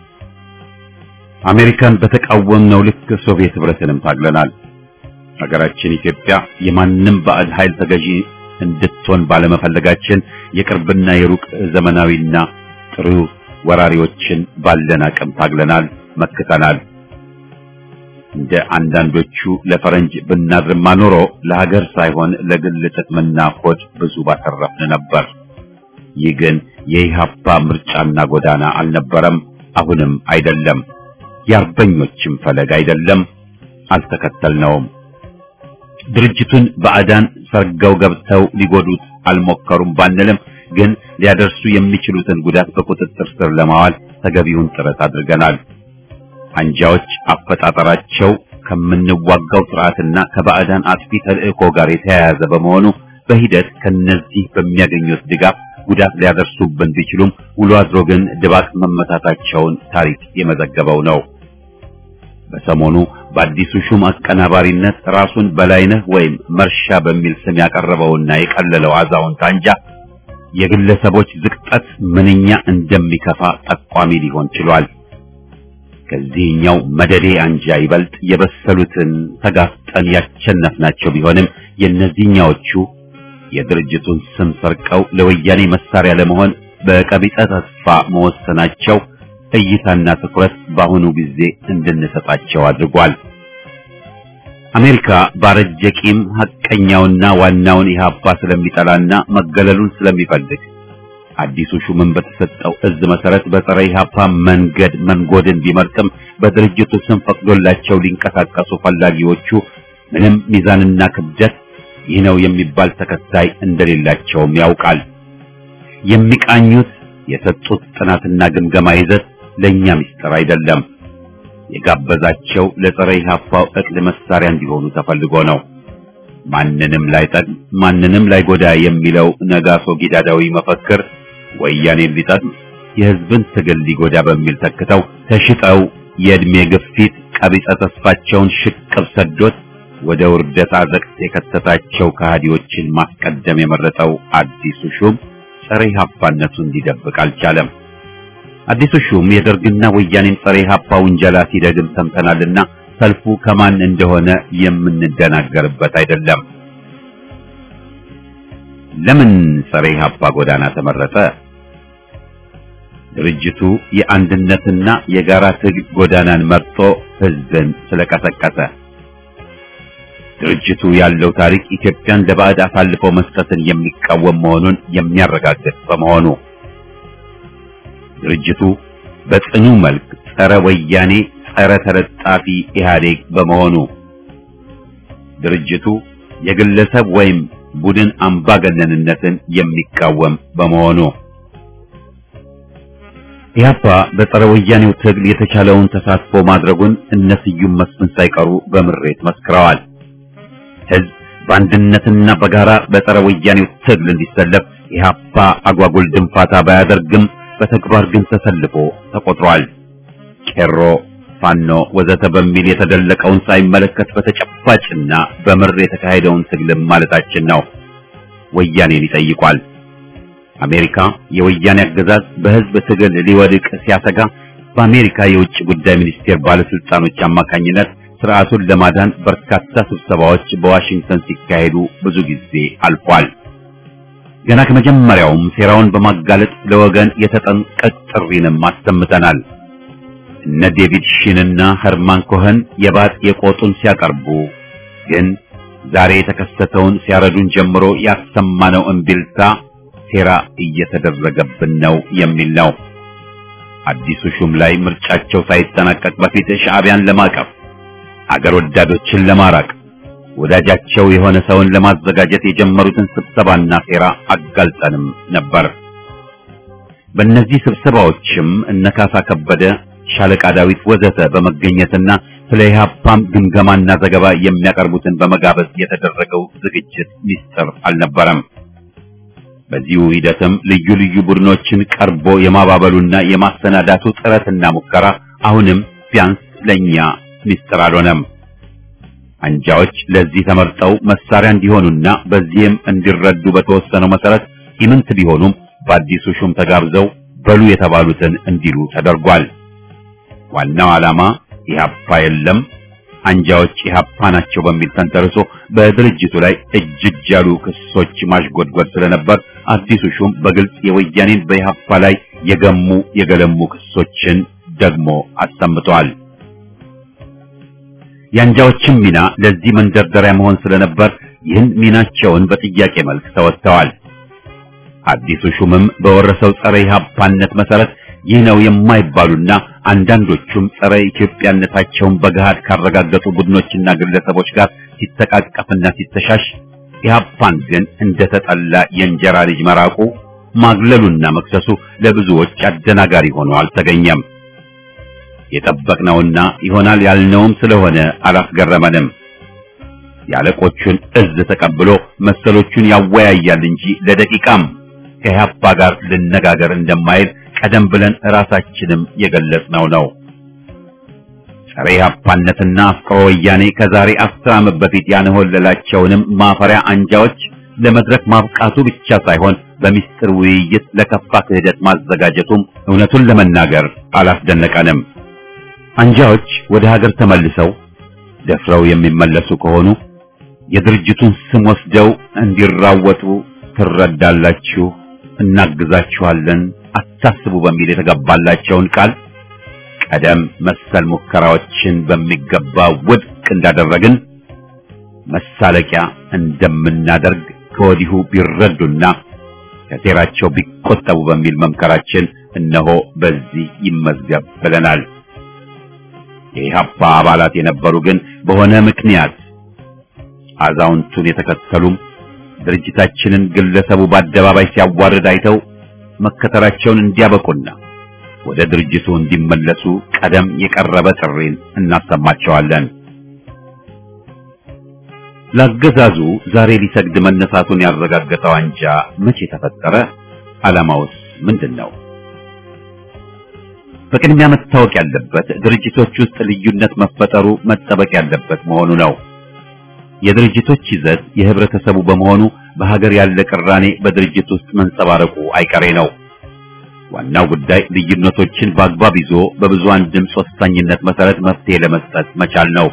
አሜሪካን በተቃወምነው ልክ ሶቪየት ህብረትንም ታግለናል። ሀገራችን ኢትዮጵያ የማንም ባዕድ ኃይል ተገዢ እንድትሆን ባለመፈለጋችን የቅርብና የሩቅ ዘመናዊና ጥሩ ወራሪዎችን ባለን አቅም ታግለናል፣ መክተናል። እንደ አንዳንዶቹ ለፈረንጅ ብናድርማ ኖሮ ለሀገር ሳይሆን ለግል ጥቅምና ሆድ ብዙ ባተረፍን ነበር። ይህ ግን የኢህአፓ ምርጫና ጎዳና አልነበረም፣ አሁንም አይደለም። የአርበኞችም ፈለግ አይደለም፣ አልተከተልነውም። ድርጅቱን ባዕዳን ሰርገው ገብተው ሊጎዱት አልሞከሩም ባንልም ግን ሊያደርሱ የሚችሉትን ጉዳት በቁጥጥር ስር ለማዋል ተገቢውን ጥረት አድርገናል። አንጃዎች አፈጣጠራቸው ከምንዋጋው ስርዓትና ከባዕዳን አጥፊ ተልእኮ ጋር የተያያዘ በመሆኑ በሂደት ከነዚህ በሚያገኙት ድጋፍ ጉዳት ሊያደርሱብን ቢችሉም ውሎ አድሮ ግን ድባቅ መመታታቸውን ታሪክ የመዘገበው ነው። በሰሞኑ በአዲሱ ሹም አቀናባሪነት ራሱን በላይነህ ወይም መርሻ በሚል ስም ያቀረበውና የቀለለው አዛውንት አንጃ የግለሰቦች ዝቅጠት ምንኛ እንደሚከፋ ጠቋሚ ሊሆን ችሏል። ከዚህኛው መደዴ አንጃ ይበልጥ የበሰሉትን ተጋፍጠን ያቸነፍናቸው ቢሆንም የእነዚህኛዎቹ የድርጅቱን ስም ሰርቀው ለወያኔ መሳሪያ ለመሆን በቀቢጸ ተስፋ መወሰናቸው እይታና ትኩረት በአሁኑ ጊዜ እንድንሰጣቸው አድርጓል። አሜሪካ ባረጀ ቂም ሐቀኛውና ዋናውን ኢህአፓ ስለሚጠላና መገለሉን ስለሚፈልግ አዲሱ ሹምን በተሰጠው እዝ መሰረት በጸረ ኢህአፓ መንገድ መንጎድን ቢመርጥም በድርጅቱ ስም ፈቅዶላቸው ሊንቀሳቀሱ ፈላጊዎቹ ምንም ሚዛንና ክብደት ይህ ነው የሚባል ተከታይ እንደሌላቸውም ያውቃል። የሚቃኙት የሰጡት ጥናትና ግምገማ ይዘት ለኛ ምስጢር አይደለም። የጋበዛቸው ለጸረ ኢህአፓው እቅድ መሳሪያ እንዲሆኑ ተፈልጎ ነው። ማንንም ላይጠቅም ማንንም ላይጎዳ የሚለው ነጋሶ ጊዳዳዊ መፈክር ወያኔን ሊጠቅም የህዝብን ትግል ሊጎዳ በሚል ተክተው ተሽጠው የእድሜ ግፊት ቀቢጸ ተስፋቸውን ሽቅብ ሰዶት ወደ ውርደት አዘቅት የከተታቸው ከሃዲዎችን ማስቀደም የመረጠው አዲሱ ሹም ጸረ ኢህአፓነቱን ሊደብቅ አልቻለም። አዲሱ ሹም የደርግና ወያኔን ጸረ ኢህአፓ ውንጀላ ሲደግም ሰምተናልና ሰልፉ ከማን እንደሆነ የምንደናገርበት አይደለም። ለምን ጸረ ኢህአፓ ጎዳና ተመረጠ? ድርጅቱ የአንድነትና የጋራ ትግል ጎዳናን መርጦ ህዝብን ስለቀሰቀሰ። ድርጅቱ ያለው ታሪክ ኢትዮጵያን ለባዕድ አሳልፎ መስጠትን የሚቃወም መሆኑን የሚያረጋግጥ በመሆኑ ድርጅቱ በጽኑ መልክ ጸረ ወያኔ፣ ጸረ ተለጣፊ ኢህአዴግ በመሆኑ ድርጅቱ የግለሰብ ወይም ቡድን አምባገነንነትን የሚቃወም በመሆኑ ኢህአፓ በጸረ ወያኔው ትግል የተቻለውን ተሳትፎ ማድረጉን እነ ስዩም መስፍን ሳይቀሩ በምሬት መስክረዋል። ህዝብ በአንድነትና በጋራ በጸረ ወያኔው ትግል እንዲሰለፍ ኢህአፓ አጓጉል ድንፋታ ባያደርግም በተግባር ግን ተሰልፎ ተቆጥሯል። ቄሮ፣ ፋኖ ወዘተ በሚል የተደለቀውን ሳይመለከት በተጨባጭና በምር የተካሄደውን ትግልም ማለታችን ነው። ወያኔን ይጠይቋል። አሜሪካ የወያኔ አገዛዝ በህዝብ ትግል ሊወድቅ ሲያሰጋ በአሜሪካ የውጭ ጉዳይ ሚኒስቴር ባለስልጣኖች አማካኝነት ስርዓቱን ለማዳን በርካታ ስብሰባዎች በዋሽንግተን ሲካሄዱ ብዙ ጊዜ አልፏል። ገና ከመጀመሪያውም ሴራውን በማጋለጥ ለወገን የተጠንቀቅ ጥሪንም አሰምተናል። እነ ዴቪድ ሺንና ኸርማን ኮኸን የባጥ የቆጡን ሲያቀርቡ ግን ዛሬ የተከሰተውን ሲያረዱን ጀምሮ ያሰማነው እምቢልታ ሴራ እየተደረገብን ነው የሚል ነው። አዲሱ ሹም ላይ ምርጫቸው ሳይጠናቀቅ በፊት ሻዕቢያን ለማቀፍ አገር ወዳዶችን ለማራቅ ወዳጃቸው የሆነ ሰውን ለማዘጋጀት የጀመሩትን ስብሰባና ሴራ አጋልጠንም ነበር። በእነዚህ ስብሰባዎችም እነ ካሳ ከበደ፣ ሻለቃ ዳዊት ወዘተ በመገኘትና ስለ ኢህአፓም ግምገማና ዘገባ የሚያቀርቡትን በመጋበዝ የተደረገው ዝግጅት ሚስጥር አልነበረም። በዚሁ ሂደትም ልዩ ልዩ ቡድኖችን ቀርቦ የማባበሉና የማሰናዳቱ ጥረትና ሙከራ አሁንም ቢያንስ ለኛ ሚስጥር አልሆነም። አንጃዎች ለዚህ ተመርጠው መሳሪያ እንዲሆኑና በዚህም እንዲረዱ በተወሰነው መሰረት ኢምንት ቢሆኑም በአዲሱ ሹም ተጋብዘው በሉ የተባሉትን እንዲሉ ተደርጓል። ዋናው ዓላማ ኢህአፓ የለም አንጃዎች ኢህአፓ ናቸው በሚል ተንተርሶ በድርጅቱ ላይ እጅግ ያሉ ክሶች ማሽጎድጎድ ስለነበር አዲሱ ሹም በግልጽ የወያኔን በኢህአፓ ላይ የገሙ የገለሙ ክሶችን ደግሞ አሰምተዋል። የአንጃዎችም ሚና ለዚህ መንደርደሪያ መሆን ስለነበር ይህን ሚናቸውን በጥያቄ መልክ ተወጥተዋል። አዲሱ ሹምም በወረሰው ጸረ ኢህአፓነት መሰረት ይህ ነው የማይባሉና አንዳንዶቹም ጸረ ኢትዮጵያነታቸውን በገሃድ ካረጋገጡ ቡድኖችና ግለሰቦች ጋር ሲተቃቀፍና ሲተሻሽ ኢህአፓን ግን እንደተጠላ የእንጀራ ልጅ መራቁ ማግለሉና መክሰሱ ለብዙዎች አደናጋሪ ሆኖ አልተገኘም። የጠበቅነውና ይሆናል ያልነውም ስለሆነ አላስገረመንም። የአለቆቹን እዝ ተቀብሎ መሰሎቹን ያወያያል እንጂ ለደቂቃም ከኢህአፓ ጋር ልነጋገር እንደማይል ቀደም ብለን ራሳችንም የገለጽነው ነው። ጸረ ኢህአፓነትና አፍቅሮ ወያኔ ከዛሬ አስር ዓመት በፊት ያንሆለላቸውንም ማፈሪያ አንጃዎች ለመድረክ ማብቃቱ ብቻ ሳይሆን በሚስጥር ውይይት ለከፋ ክህደት ማዘጋጀቱም እውነቱን ለመናገር አላስደነቀንም። አንጃዎች ወደ ሀገር ተመልሰው ደፍረው የሚመለሱ ከሆኑ የድርጅቱን ስም ወስደው እንዲራወጡ ትረዳላችሁ፣ እናግዛችኋለን፣ አታስቡ በሚል የተገባላቸውን ቃል ቀደም መሰል ሙከራዎችን በሚገባ ውድቅ እንዳደረግን መሳለቂያ እንደምናደርግ ከወዲሁ ቢረዱና ከሴራቸው ቢቆጠቡ በሚል መምከራችን እነሆ በዚህ ይመዝገብ ብለናል። የኢህአፓ አባላት የነበሩ ግን በሆነ ምክንያት አዛውንቱን የተከተሉም ድርጅታችንን ግለሰቡ በአደባባይ ሲያዋርድ አይተው መከተላቸውን እንዲያበቁና ወደ ድርጅቱ እንዲመለሱ ቀደም የቀረበ ጥሪን እናሰማቸዋለን። ለአገዛዙ ዛሬ ሊሰግድ መነሳቱን ያረጋገጠው አንጃ መቼ ተፈጠረ? ዓላማውስ ምንድን ነው? በቅድሚያ መታወቅ ያለበት ድርጅቶች ውስጥ ልዩነት መፈጠሩ መጠበቅ ያለበት መሆኑ ነው። የድርጅቶች ይዘት የህብረተሰቡ በመሆኑ በሀገር ያለ ቅራኔ በድርጅት ውስጥ መንጸባረቁ አይቀሬ ነው። ዋናው ጉዳይ ልዩነቶችን በአግባብ ይዞ በብዙሃን ድምፅ ወሳኝነት መሰረት መፍትሄ ለመስጠት መቻል ነው።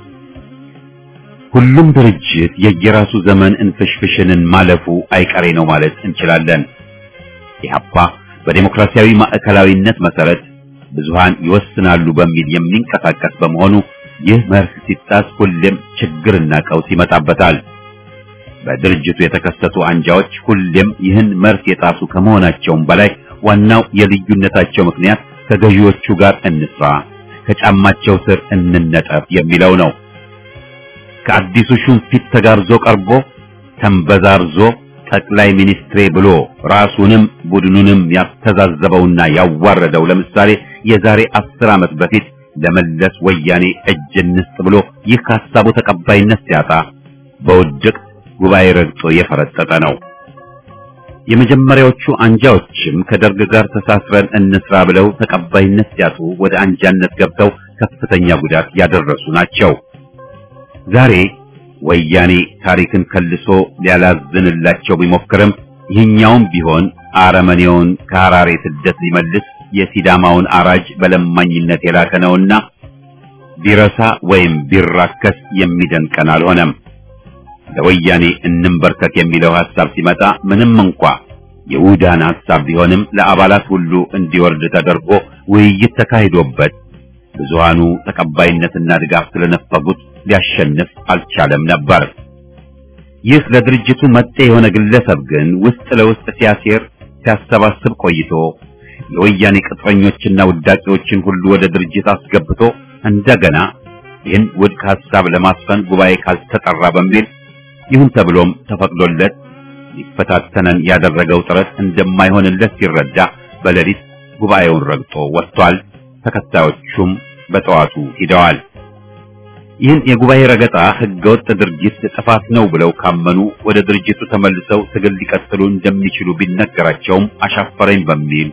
ሁሉም ድርጅት የየራሱ ዘመን እንፍሽፍሽንን ማለፉ አይቀሬ ነው ማለት እንችላለን። ኢህአፓ በዴሞክራሲያዊ ማዕከላዊነት መሰረት ብዙሃን ይወስናሉ በሚል የሚንቀሳቀስ በመሆኑ ይህ መርህ ሲጣስ ሁሌም ችግርና ቀውስ ይመጣበታል። በድርጅቱ የተከሰቱ አንጃዎች ሁሌም ይህን መርህ የጣሱ ከመሆናቸውም በላይ ዋናው የልዩነታቸው ምክንያት ከገዢዎቹ ጋር እንስራ፣ ከጫማቸው ስር እንነጠፍ የሚለው ነው። ከአዲሱ ሹም ፊት ተጋርዞ ቀርቦ ተንበዛርዞ ጠቅላይ ሚኒስትሬ ብሎ ራሱንም ቡድኑንም ያስተዛዘበውና ያዋረደው ለምሳሌ የዛሬ አስር ዓመት በፊት ለመለስ ወያኔ እጅ እንስጥ ብሎ ይህ ከሀሳቡ ተቀባይነት ሲያጣ በውድቅ ጉባኤ ረግጦ የፈረጠጠ ነው። የመጀመሪያዎቹ አንጃዎችም ከደርግ ጋር ተሳስረን እንስራ ብለው ተቀባይነት ሲያጡ ወደ አንጃነት ገብተው ከፍተኛ ጉዳት ያደረሱ ናቸው። ዛሬ ወያኔ ታሪክን ከልሶ ሊያላዝንላቸው ቢሞክርም ይህኛውም ቢሆን አረመኔውን ከሐራሬ ስደት ሊመልስ የሲዳማውን አራጅ በለማኝነት የላከ ነውና ቢረሳ ወይም ቢራከስ የሚደንቀን አልሆነም። ለወያኔ እንንበርከክ የሚለው ሐሳብ ሲመጣ ምንም እንኳ የውዳን ሐሳብ ቢሆንም ለአባላት ሁሉ እንዲወርድ ተደርጎ ውይይት ተካሂዶበት ብዙሃኑ ተቀባይነትና ድጋፍ ስለነፈጉት ሊያሸንፍ አልቻለም ነበር። ይህ ለድርጅቱ መጤ የሆነ ግለሰብ ግን ውስጥ ለውስጥ ሲያሴር ሲያሰባስብ ቆይቶ የወያኔ ቅጥረኞችና ውዳቂዎችን ሁሉ ወደ ድርጅት አስገብቶ እንደገና ይህን ውድቅ ሐሳብ ለማስፈን ጉባኤ ካልተጠራ በሚል ይሁን ተብሎም ተፈቅዶለት ሊፈታተነን ያደረገው ጥረት እንደማይሆንለት ሲረዳ በሌሊት ጉባኤውን ረግጦ ወጥቷል። ተከታዮቹም በጠዋቱ ሂደዋል። ይህን የጉባኤ ረገጣ ህገወጥ ድርጊት ጥፋት ነው ብለው ካመኑ ወደ ድርጅቱ ተመልሰው ትግል ሊቀጥሉ እንደሚችሉ ቢነገራቸውም አሻፈረኝ በሚል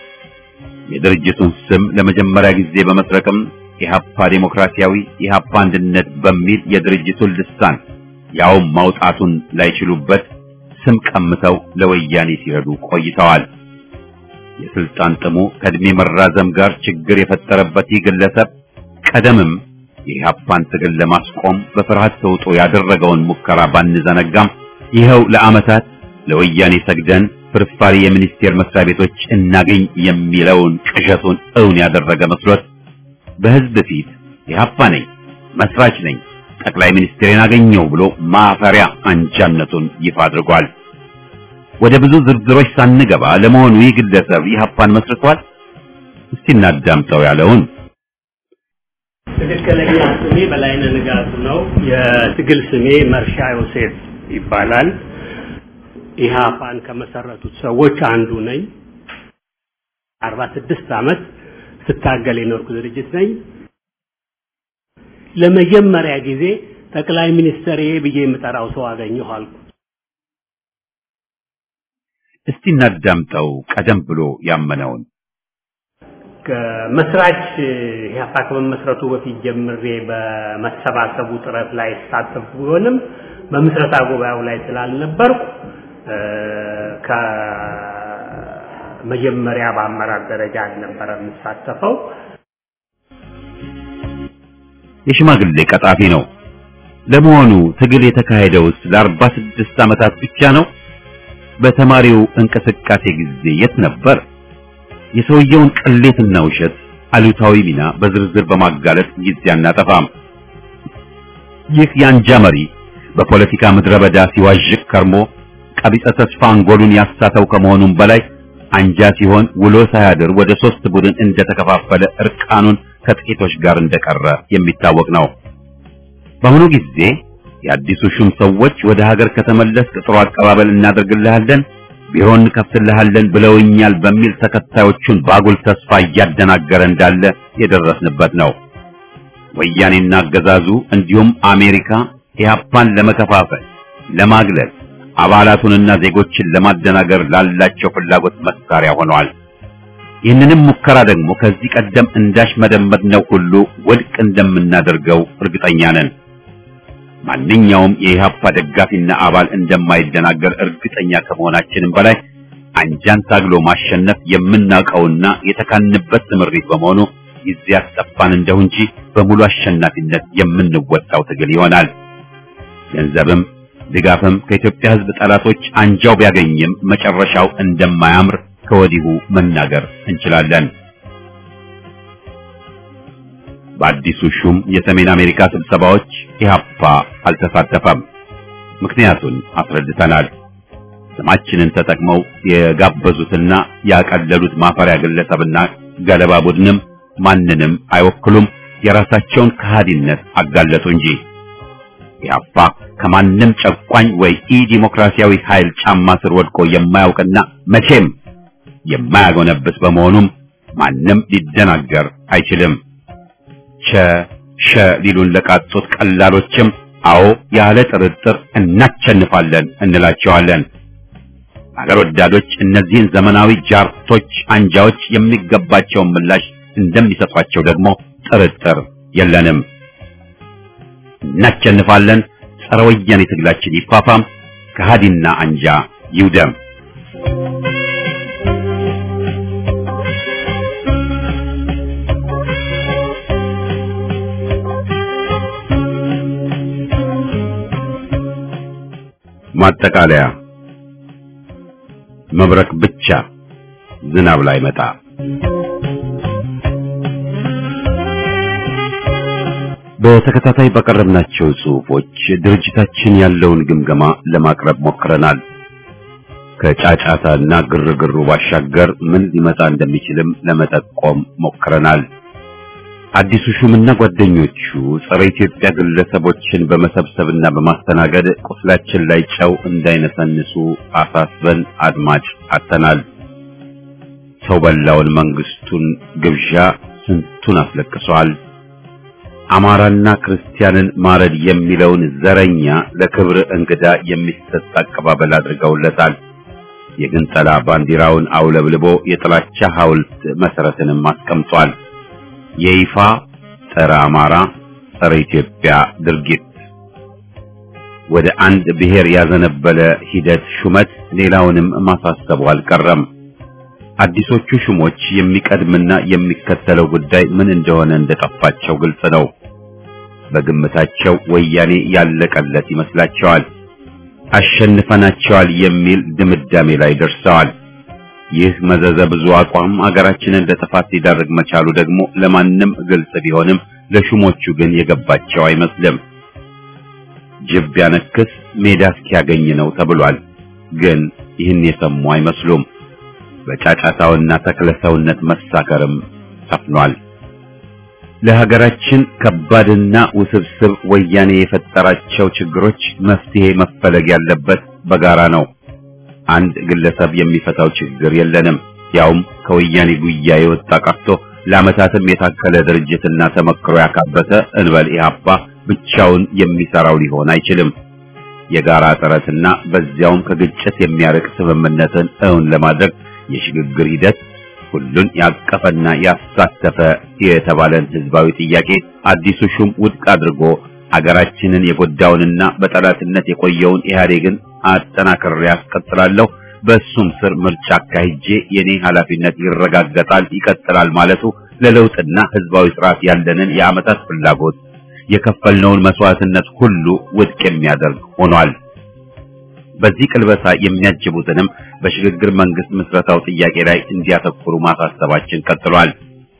የድርጅቱን ስም ለመጀመሪያ ጊዜ በመስረቅም ኢህአፓ ዴሞክራሲያዊ ኢህአፓ አንድነት በሚል የድርጅቱን ልሳን ያውም ማውጣቱን ላይችሉበት ስም ቀምተው ለወያኔ ሲረዱ ቆይተዋል። የስልጣን ጥሙ ከእድሜ መራዘም ጋር ችግር የፈጠረበት ይህ ግለሰብ ቀደምም የኢህአፓን ትግል ለማስቆም በፍርሃት ተውጦ ያደረገውን ሙከራ ባንዘነጋም ይኸው ለዓመታት ለወያኔ ሰግደን ፍርፋሪ የሚኒስቴር መስሪያ ቤቶች እናገኝ የሚለውን ቅዠቱን እውን ያደረገ መስሎት በህዝብ ፊት ኢህአፓ ነኝ፣ መስራች ነኝ፣ ጠቅላይ ሚኒስትሬን አገኘው ብሎ ማፈሪያ አንጃነቱን ይፋ አድርጓል። ወደ ብዙ ዝርዝሮች ሳንገባ ለመሆኑ ይህ ግለሰብ ኢህአፓን መስርቷል? እስቲ እናዳምጠው ያለውን ትክክለኛ ስሜ በላይነህ ንጋቱ ነው። የትግል ስሜ መርሻ ዮሴፍ ይባላል። ኢህአፓን ከመሰረቱት ሰዎች አንዱ ነኝ። አርባ ስድስት ዓመት ስታገል የኖርኩ ድርጅት ነኝ። ለመጀመሪያ ጊዜ ጠቅላይ ሚኒስትር ብዬ የምጠራው ሰው አገኘሁ አልኩ። እስቲ እናዳምጠው ቀደም ብሎ ያመነውን መስራች ኢህአፓ ከመመስረቱ በፊት ጀምሬ በመሰባሰቡ ጥረት ላይ ሳተፍ ቢሆንም በምስረታ ጉባኤው ላይ ስላልነበርኩ ከመጀመሪያ በአመራር ደረጃ አልነበረ የምሳተፈው። የሽማግሌ ቀጣፊ ነው። ለመሆኑ ትግል የተካሄደውስ ለአርባ ስድስት ዓመታት ብቻ ነው? በተማሪው እንቅስቃሴ ጊዜ የት ነበር? የሰውየውን ቅሌትና ውሸት አሉታዊ ሚና በዝርዝር በማጋለጥ ጊዜ አናጠፋም። ይህ የአንጃ መሪ በፖለቲካ ምድረ በዳ ሲዋዥቅ ከርሞ ቀቢጸ ተስፋ አንጎሉን ያሳተው ከመሆኑም በላይ አንጃ ሲሆን ውሎ ሳያድር ወደ ሶስት ቡድን እንደተከፋፈለ እርቃኑን ከጥቂቶች ጋር እንደቀረ የሚታወቅ ነው። በአሁኑ ጊዜ የአዲሱ ሹም ሰዎች ወደ ሀገር ከተመለስክ ጥሩ አቀባበል እናደርግልሃለን፣ ቢሮ እንከፍትልሃለን ብለውኛል በሚል ተከታዮቹን ባጉል ተስፋ እያደናገረ እንዳለ የደረስንበት ነው። ወያኔና አገዛዙ እንዲሁም አሜሪካ ኢህአፓን ለመከፋፈል፣ ለማግለል አባላቱንና ዜጎችን ለማደናገር ላላቸው ፍላጎት መሳሪያ ሆነዋል። ይህንንም ሙከራ ደግሞ ከዚህ ቀደም እንዳሽመደመድነው ሁሉ ውድቅ እንደምናደርገው እርግጠኛ ነን። ማንኛውም የኢህአፓ ደጋፊና አባል እንደማይደናገር እርግጠኛ ከመሆናችንም በላይ አንጃን ታግሎ ማሸነፍ የምናውቀውና የተካንበት ስምሪት በመሆኑ ጊዜ ያስጠፋን እንደሁ እንጂ በሙሉ አሸናፊነት የምንወጣው ትግል ይሆናል። ገንዘብም ድጋፍም ከኢትዮጵያ ሕዝብ ጠላቶች አንጃው ቢያገኝም መጨረሻው እንደማያምር ከወዲሁ መናገር እንችላለን። በአዲሱ ሹም የሰሜን አሜሪካ ስብሰባዎች ኢህአፓ አልተሳተፈም። ምክንያቱን አስረድተናል። ስማችንን ተጠቅመው የጋበዙትና ያቀለሉት ማፈሪያ ግለሰብና ገለባ ቡድንም ማንንም አይወክሉም። የራሳቸውን ከሃዲነት አጋለጡ እንጂ ኢህአፓ ከማንም ጨቋኝ ወይ ኢ ዲሞክራሲያዊ ኃይል ጫማ ስር ወድቆ የማያውቅና መቼም የማያጎነብስ በመሆኑም ማንም ሊደናገር አይችልም። ቸ ሸ ሊሉን ለቃጡት ቀላሎችም አዎ ያለ ጥርጥር እናቸንፋለን እንላቸዋለን። አገር ወዳዶች እነዚህን ዘመናዊ ጃርቶች አንጃዎች የሚገባቸውን ምላሽ እንደሚሰጧቸው ደግሞ ጥርጥር የለንም። እናቸንፋለን። ጸረ ወያኔ ትግላችን ይፋፋም፣ ከሃዲና አንጃ ይውደም። ማጠቃለያ መብረቅ ብቻ ዝናብ ላይ መጣ። በተከታታይ ባቀረብናቸው ጽሑፎች ድርጅታችን ያለውን ግምገማ ለማቅረብ ሞክረናል። ከጫጫታና ግርግሩ ባሻገር ምን ሊመጣ እንደሚችልም ለመጠቆም ሞክረናል። አዲሱ ሹምና ጓደኞቹ ጸረ ኢትዮጵያ ግለሰቦችን በመሰብሰብና በማስተናገድ ቁስላችን ላይ ጨው እንዳይነሰንሱ አሳስበን አድማጭ አተናል። ሰው በላውን መንግስቱን ግብዣ ስንቱን አስለቅሷል። አማራና ክርስቲያንን ማረድ የሚለውን ዘረኛ ለክብር እንግዳ የሚሰጥ አቀባበል አድርገውለታል። የግንጠላ ባንዲራውን አውለብልቦ የጥላቻ ሐውልት መሰረትንም አስቀምጧል። የይፋ ጸረ አማራ ጸረ ኢትዮጵያ ድርጊት ወደ አንድ ብሔር ያዘነበለ ሂደት ሹመት ሌላውንም ማሳሰቡ አልቀረም። አዲሶቹ ሹሞች የሚቀድምና የሚከተለው ጉዳይ ምን እንደሆነ እንደጠፋቸው ግልጽ ነው። በግምታቸው ወያኔ ያለቀለት ይመስላቸዋል። አሸንፈናቸዋል የሚል ድምዳሜ ላይ ደርሰዋል። ይህ መዘዘ ብዙ አቋም አገራችንን ለጥፋት ሊዳርግ መቻሉ ደግሞ ለማንም ግልጽ ቢሆንም ለሹሞቹ ግን የገባቸው አይመስልም። ጅብ ቢያነክስ ሜዳ እስኪያገኝ ነው ተብሏል። ግን ይህን የሰሙ አይመስሉም። በጫጫታውና ተክለሰውነት መሳከርም ሰፍኗል። ለሀገራችን ከባድና ውስብስብ ወያኔ የፈጠራቸው ችግሮች መፍትሄ መፈለግ ያለበት በጋራ ነው። አንድ ግለሰብ የሚፈታው ችግር የለንም። ያውም ከወያኔ ጉያ የወጣ ቀርቶ ለዓመታትም የታከለ ድርጅትና ተመክሮ ያካበተ እንበል ኢህአፓ ብቻውን የሚሰራው ሊሆን አይችልም። የጋራ ጥረትና በዚያውም ከግጭት የሚያርቅ ስምምነትን እውን ለማድረግ የሽግግር ሂደት ሁሉን ያቀፈና ያሳተፈ የተባለን ህዝባዊ ጥያቄ አዲሱ ሹም ውድቅ አድርጎ ሀገራችንን የጎዳውንና በጠላትነት የቆየውን ኢህአዴግን አጠናክሬ ያስቀጥላለሁ፣ በእሱም ስር ምርጫ አካሂጄ የኔ ኃላፊነት ይረጋገጣል፣ ይቀጥላል ማለቱ ለለውጥና ህዝባዊ ስርዓት ያለንን የዓመታት ፍላጎት የከፈልነውን መስዋዕትነት ሁሉ ውድቅ የሚያደርግ ሆኗል። በዚህ ቅልበሳ የሚያጅቡትንም በሽግግር መንግስት ምስረታው ጥያቄ ላይ እንዲያተኩሩ ማሳሰባችን ቀጥሏል።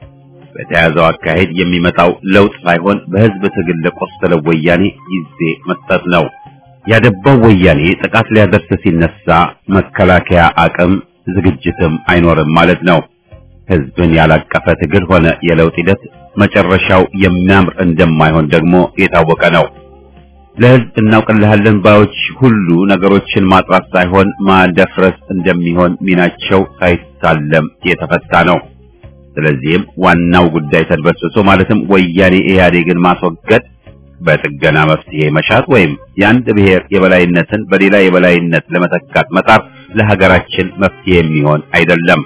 በተያዘው አካሄድ የሚመጣው ለውጥ ሳይሆን በህዝብ ትግል ለቆሰለው ወያኔ ጊዜ መስጠት ነው። ያደባው ወያኔ ጥቃት ሊያደርስ ሲነሳ መከላከያ አቅም ዝግጅትም አይኖርም ማለት ነው። ህዝብን ያላቀፈ ትግል ሆነ የለውጥ ሂደት መጨረሻው የሚያምር እንደማይሆን ደግሞ የታወቀ ነው። ለህዝብ እናውቅልሃለን ባዮች ሁሉ ነገሮችን ማጥራት ሳይሆን ማደፍረስ እንደሚሆን ሚናቸው ሳይታለም የተፈታ ነው። ስለዚህም ዋናው ጉዳይ ተድበስብሶ ማለትም ወያኔ ኢህአዴግን ማስወገድ በጥገና መፍትሄ መሻት ወይም የአንድ ብሔር የበላይነትን በሌላ የበላይነት ለመተካት መጣር ለሀገራችን መፍትሄ የሚሆን አይደለም።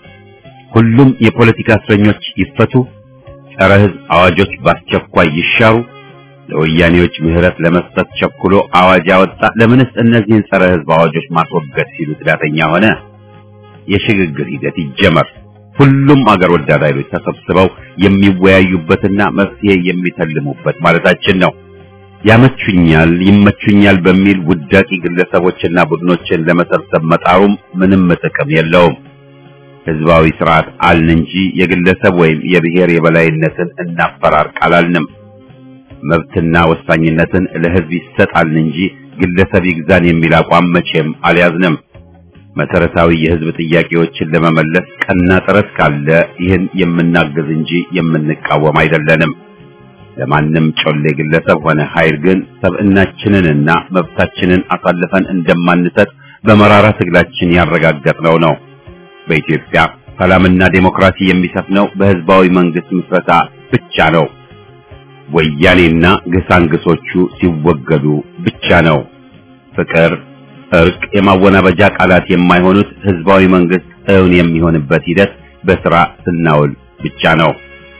ሁሉም የፖለቲካ እስረኞች ይፈቱ፣ ጸረ ህዝብ አዋጆች በአስቸኳይ ይሻሩ። ለወያኔዎች ምህረት ለመስጠት ቸኩሎ አዋጅ ያወጣ ለምንስ እነዚህን ጸረ ህዝብ አዋጆች ማስወገድ ሲሉ ትዳተኛ ሆነ? የሽግግር ሂደት ይጀመር። ሁሉም አገር ወዳድ ኃይሎች ተሰብስበው የሚወያዩበትና መፍትሄ የሚተልሙበት ማለታችን ነው። ያመቹኛል፣ ይመቹኛል በሚል ውዳቂ ግለሰቦችና ቡድኖችን ለመሰብሰብ መጣሩም ምንም ጥቅም የለውም። ህዝባዊ ስርዓት አልን እንጂ የግለሰብ ወይም የብሔር የበላይነትን እናፈራርቅ አላልንም። መብትና ወሳኝነትን ለህዝብ ይሰጣልን እንጂ ግለሰብ ይግዛን የሚል አቋም መቼም አልያዝንም። መሰረታዊ የህዝብ ጥያቄዎችን ለመመለስ ቀና ጥረት ካለ ይህን የምናግዝ እንጂ የምንቃወም አይደለንም። ለማንም ጮሌ ግለሰብ ሆነ ኃይል ግን ሰብዕናችንንና መብታችንን አሳልፈን እንደማንሰጥ በመራራ ትግላችን ያረጋገጥነው ነው። በኢትዮጵያ ሰላምና ዴሞክራሲ የሚሰፍነው በህዝባዊ መንግስት ምስረታ ብቻ ነው። ወያኔና ግሳንግሶቹ ሲወገዱ ብቻ ነው። ፍቅር፣ እርቅ፣ የማወናበጃ ቃላት የማይሆኑት ህዝባዊ መንግስት እውን የሚሆንበት ሂደት በስራ ስናውል ብቻ ነው።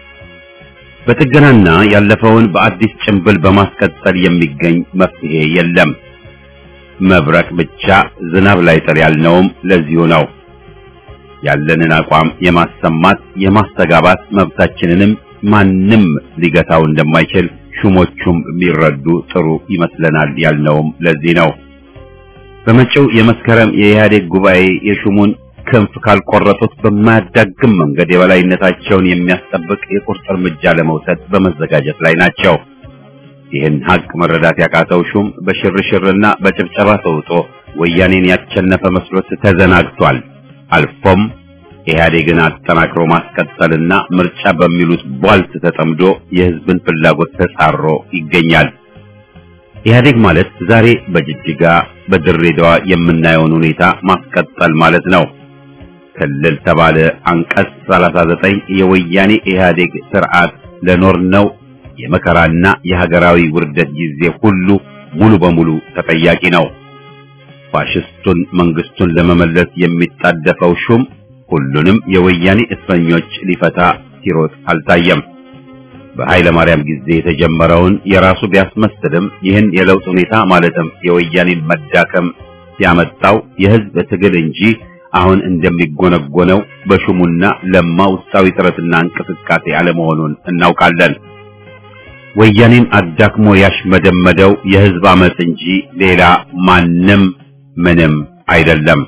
በጥገናና ያለፈውን በአዲስ ጭንብል በማስቀጠል የሚገኝ መፍትሄ የለም። መብረቅ ብቻ ዝናብ ላይ ጥል ያልነውም ለዚሁ ነው። ያለንን አቋም የማሰማት የማስተጋባት መብታችንንም ማንም ሊገታው እንደማይችል ሹሞቹም ቢረዱ ጥሩ ይመስለናል ያልነውም ለዚህ ነው። በመጪው የመስከረም የኢህአዴግ ጉባኤ የሹሙን ክንፍ ካልቆረጡት በማያዳግም መንገድ የበላይነታቸውን የሚያስጠብቅ የቁርጥ እርምጃ ለመውሰድ በመዘጋጀት ላይ ናቸው። ይህን ሀቅ መረዳት ያቃተው ሹም በሽርሽርና በጭብጨባ ተውጦ ወያኔን ያቸነፈ መስሎት ተዘናግቷል። አልፎም ኢህአዴግን አጠናክሮ ማስቀጠልና ምርጫ በሚሉት ቧልት ተጠምዶ የህዝብን ፍላጎት ተጻሮ ይገኛል። ኢህአዴግ ማለት ዛሬ በጅጅጋ በድሬዳዋ የምናየውን ሁኔታ ማስቀጠል ማለት ነው። ክልል ተባለ አንቀጽ 39 የወያኔ ኢህአዴግ ስርዓት ለኖርነው የመከራና የሀገራዊ ውርደት ጊዜ ሁሉ ሙሉ በሙሉ ተጠያቂ ነው። ፋሽስቱን መንግስቱን ለመመለስ የሚጣደፈው ሹም ሁሉንም የወያኔ እስረኞች ሊፈታ ሲሮጥ አልታየም። በኃይለ ማርያም ጊዜ የተጀመረውን የራሱ ቢያስመስልም ይህን የለውጥ ሁኔታ ማለትም የወያኔን መዳከም ሲያመጣው የህዝብ ትግል እንጂ አሁን እንደሚጎነጎነው በሹሙና ለማ ውስጣዊ ጥረትና እንቅስቃሴ አለመሆኑን እናውቃለን። ወያኔን አዳክሞ ያሽመደመደው የህዝብ አመጽ እንጂ ሌላ ማንም ምንም አይደለም።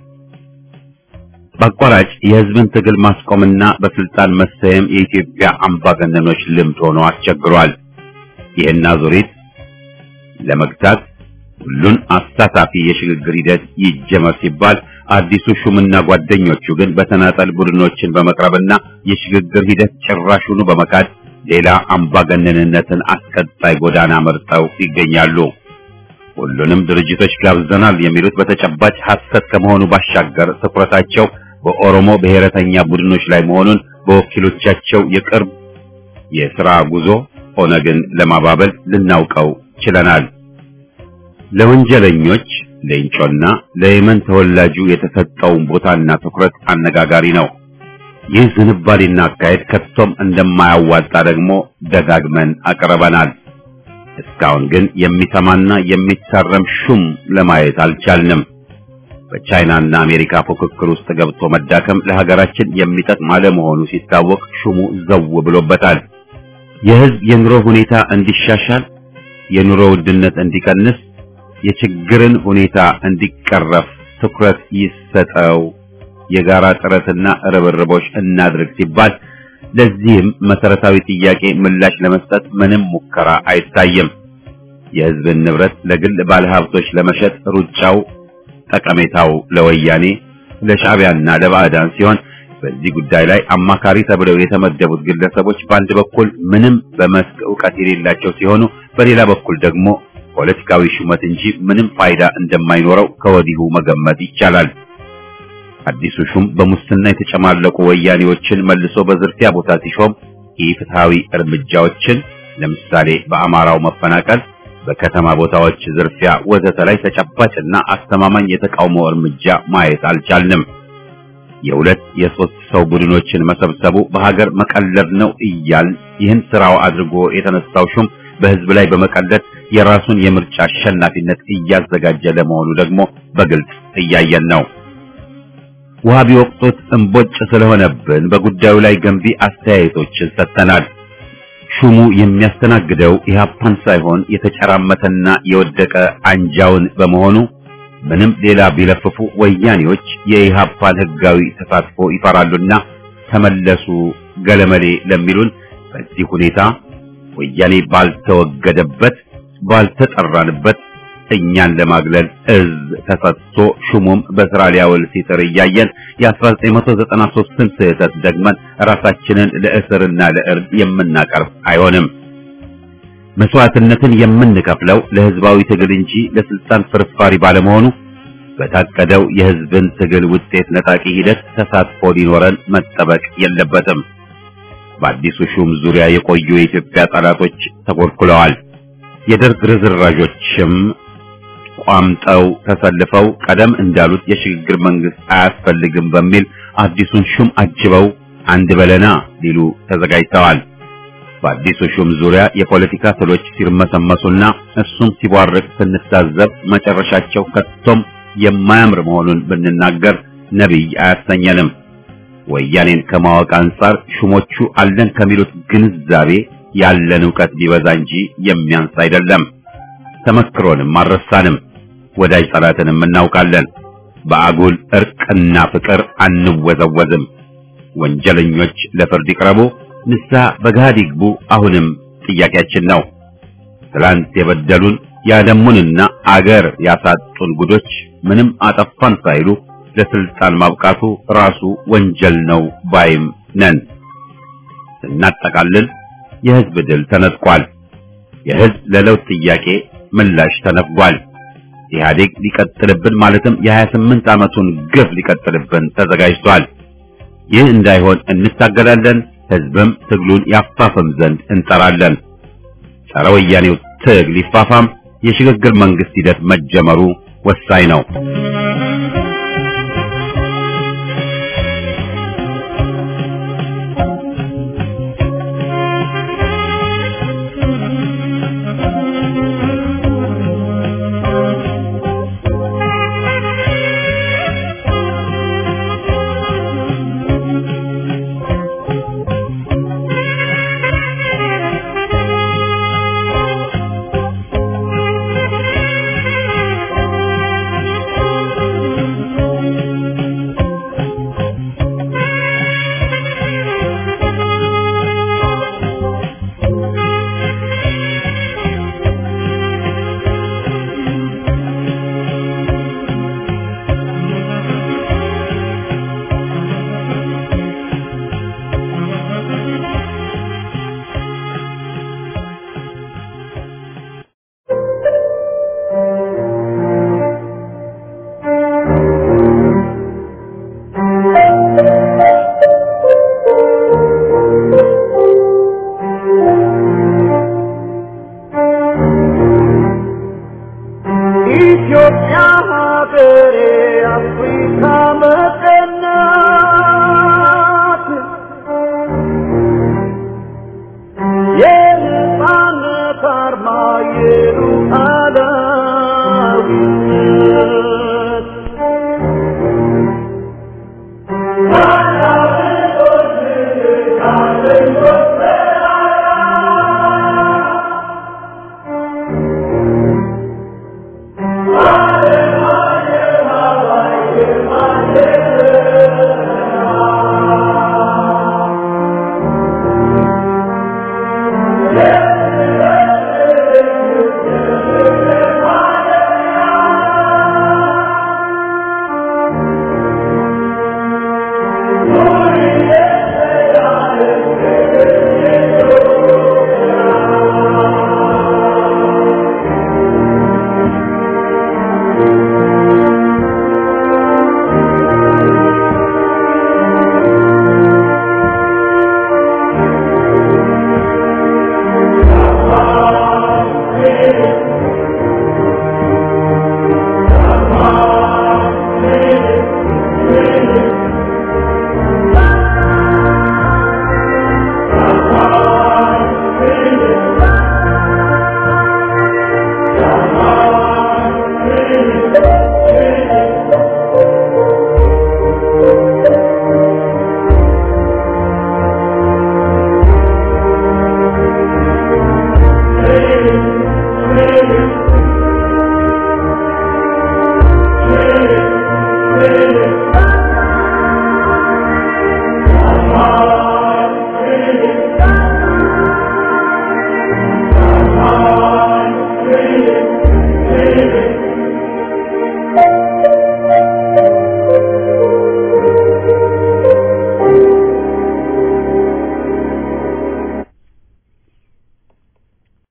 በአቋራጭ የህዝብን ትግል ማስቆምና በስልጣን መሰየም የኢትዮጵያ አምባገነኖች ልምድ ሆኖ አስቸግሯል። ይህን አዙሪት ለመግታት ሁሉን አሳታፊ የሽግግር ሂደት ይጀመር ሲባል አዲሱ ሹምና ጓደኞቹ ግን በተናጠል ቡድኖችን በመቅረብና የሽግግር ሂደት ጭራሹኑ በመካድ ሌላ አምባገነንነትን አስቀጣይ ጎዳና መርጠው ይገኛሉ። ሁሉንም ድርጅቶች ጋብዘናል የሚሉት በተጨባጭ ሐሰት ከመሆኑ ባሻገር ትኩረታቸው በኦሮሞ ብሔረተኛ ቡድኖች ላይ መሆኑን በወኪሎቻቸው የቅርብ የሥራ ጉዞ ኦነግን ለማባበል ልናውቀው ችለናል። ለወንጀለኞች ሌንጮና ለየመን ተወላጁ የተሰጠውን ቦታና ትኩረት አነጋጋሪ ነው። ይህ ዝንባሌና አካሄድ ከቶም እንደማያዋጣ ደግሞ ደጋግመን አቅርበናል። እስካሁን ግን የሚሰማና የሚታረም ሹም ለማየት አልቻልንም። በቻይናና አሜሪካ ፉክክር ውስጥ ገብቶ መዳከም ለሀገራችን የሚጠቅም አለመሆኑ ሲታወቅ ሹሙ ዘው ብሎበታል። የህዝብ የኑሮ ሁኔታ እንዲሻሻል፣ የኑሮ ውድነት እንዲቀንስ፣ የችግርን ሁኔታ እንዲቀረፍ ትኩረት ይሰጠው፣ የጋራ ጥረትና ርብርቦች እናድርግ ሲባል ለዚህም መሰረታዊ ጥያቄ ምላሽ ለመስጠት ምንም ሙከራ አይታይም። የህዝብን ንብረት ለግል ባለሀብቶች ለመሸጥ ሩጫው ጠቀሜታው ለወያኔ ለሻዕቢያና ለባዕዳን ሲሆን በዚህ ጉዳይ ላይ አማካሪ ተብለው የተመደቡት ግለሰቦች በአንድ በኩል ምንም በመስክ ዕውቀት የሌላቸው ሲሆኑ፣ በሌላ በኩል ደግሞ ፖለቲካዊ ሹመት እንጂ ምንም ፋይዳ እንደማይኖረው ከወዲሁ መገመት ይቻላል። አዲሱ ሹም በሙስና የተጨማለቁ ወያኔዎችን መልሶ በዝርፊያ ቦታ ሲሾም ኢፍትሐዊ እርምጃዎችን ለምሳሌ በአማራው መፈናቀል፣ በከተማ ቦታዎች ዝርፊያ ወዘተ ላይ ተጨባጭና አስተማማኝ የተቃውሞ እርምጃ ማየት አልቻልንም። የሁለት የሶስት ሰው ቡድኖችን መሰብሰቡ በሀገር መቀለድ ነው እያል ይህን ስራው አድርጎ የተነሳው ሹም በህዝብ ላይ በመቀለድ የራሱን የምርጫ አሸናፊነት እያዘጋጀ ለመሆኑ ደግሞ በግልጽ እያየን ነው። ውሃ ቢወቅጡት እምቦጭ ስለሆነብን በጉዳዩ ላይ ገንቢ አስተያየቶችን ሰጥተናል። ሹሙ የሚያስተናግደው ኢህአፓን ሳይሆን የተጨራመተና የወደቀ አንጃውን በመሆኑ ምንም ሌላ ቢለፍፉ ወያኔዎች የኢህአፓን ህጋዊ ተሳትፎ ይፈራሉና ተመለሱ ገለመሌ ለሚሉን በዚህ ሁኔታ ወያኔ ባልተወገደበት ባልተጠራንበት እኛን ለማግለል እዝ ተሰጥቶ ሹሙም በስራ ሊያውል ሲጥር እያየን የ1993ን ስህተት ደግመን ራሳችንን ለእስርና ለእርድ የምናቀርብ አይሆንም። መስዋዕትነትን የምንከፍለው ለህዝባዊ ትግል እንጂ ለስልጣን ፍርፋሪ ባለመሆኑ በታቀደው የህዝብን ትግል ውጤት ነጣቂ ሂደት ተሳትፎ ሊኖረን መጠበቅ የለበትም። በአዲሱ ሹም ዙሪያ የቆዩ የኢትዮጵያ ጠላቶች ተኮልኩለዋል። የደርግ ርዝራዦችም ቋምጠው ተሰልፈው ቀደም እንዳሉት የሽግግር መንግስት አያስፈልግም በሚል አዲሱን ሹም አጅበው አንድ በለና ሊሉ ተዘጋጅተዋል። በአዲሱ ሹም ዙሪያ የፖለቲካ ትሎች ሲርመሰመሱና እሱም ሲቧርቅ ስንታዘብ መጨረሻቸው ከቶም የማያምር መሆኑን ብንናገር ነቢይ አያሰኘንም። ወያኔን ከማወቅ አንጻር ሹሞቹ አለን ከሚሉት ግንዛቤ ያለን ዕውቀት ቢበዛ እንጂ የሚያንስ አይደለም። ተመክሮንም አልረሳንም። ወዳጅ ጠላትንም እናውቃለን። በአጉል እርቅና ፍቅር አንወዘወዝም። ወንጀለኞች ለፍርድ ይቅረቡ፣ ንስሐ በገሃድ ይግቡ አሁንም ጥያቄያችን ነው። ትላንት የበደሉን ያደሙንና አገር ያሳጡን ጉዶች ምንም አጠፋን ሳይሉ ለስልጣን ማብቃቱ ራሱ ወንጀል ነው ባይም ነን። ስናጠቃልል የህዝብ ድል ተነጥቋል። የህዝብ ለለውጥ ጥያቄ ምላሽ ተነፍጓል። ኢህአዴግ ሊቀጥልብን ማለትም የ28 ዓመቱን ግፍ ሊቀጥልብን ተዘጋጅቷል። ይህ እንዳይሆን እንታገላለን። ህዝብም ትግሉን ያፋፍም ዘንድ እንጠራለን። ጸረ ወያኔው ትግል ይፋፋም። የሽግግር መንግስት ሂደት መጀመሩ ወሳኝ ነው። አገር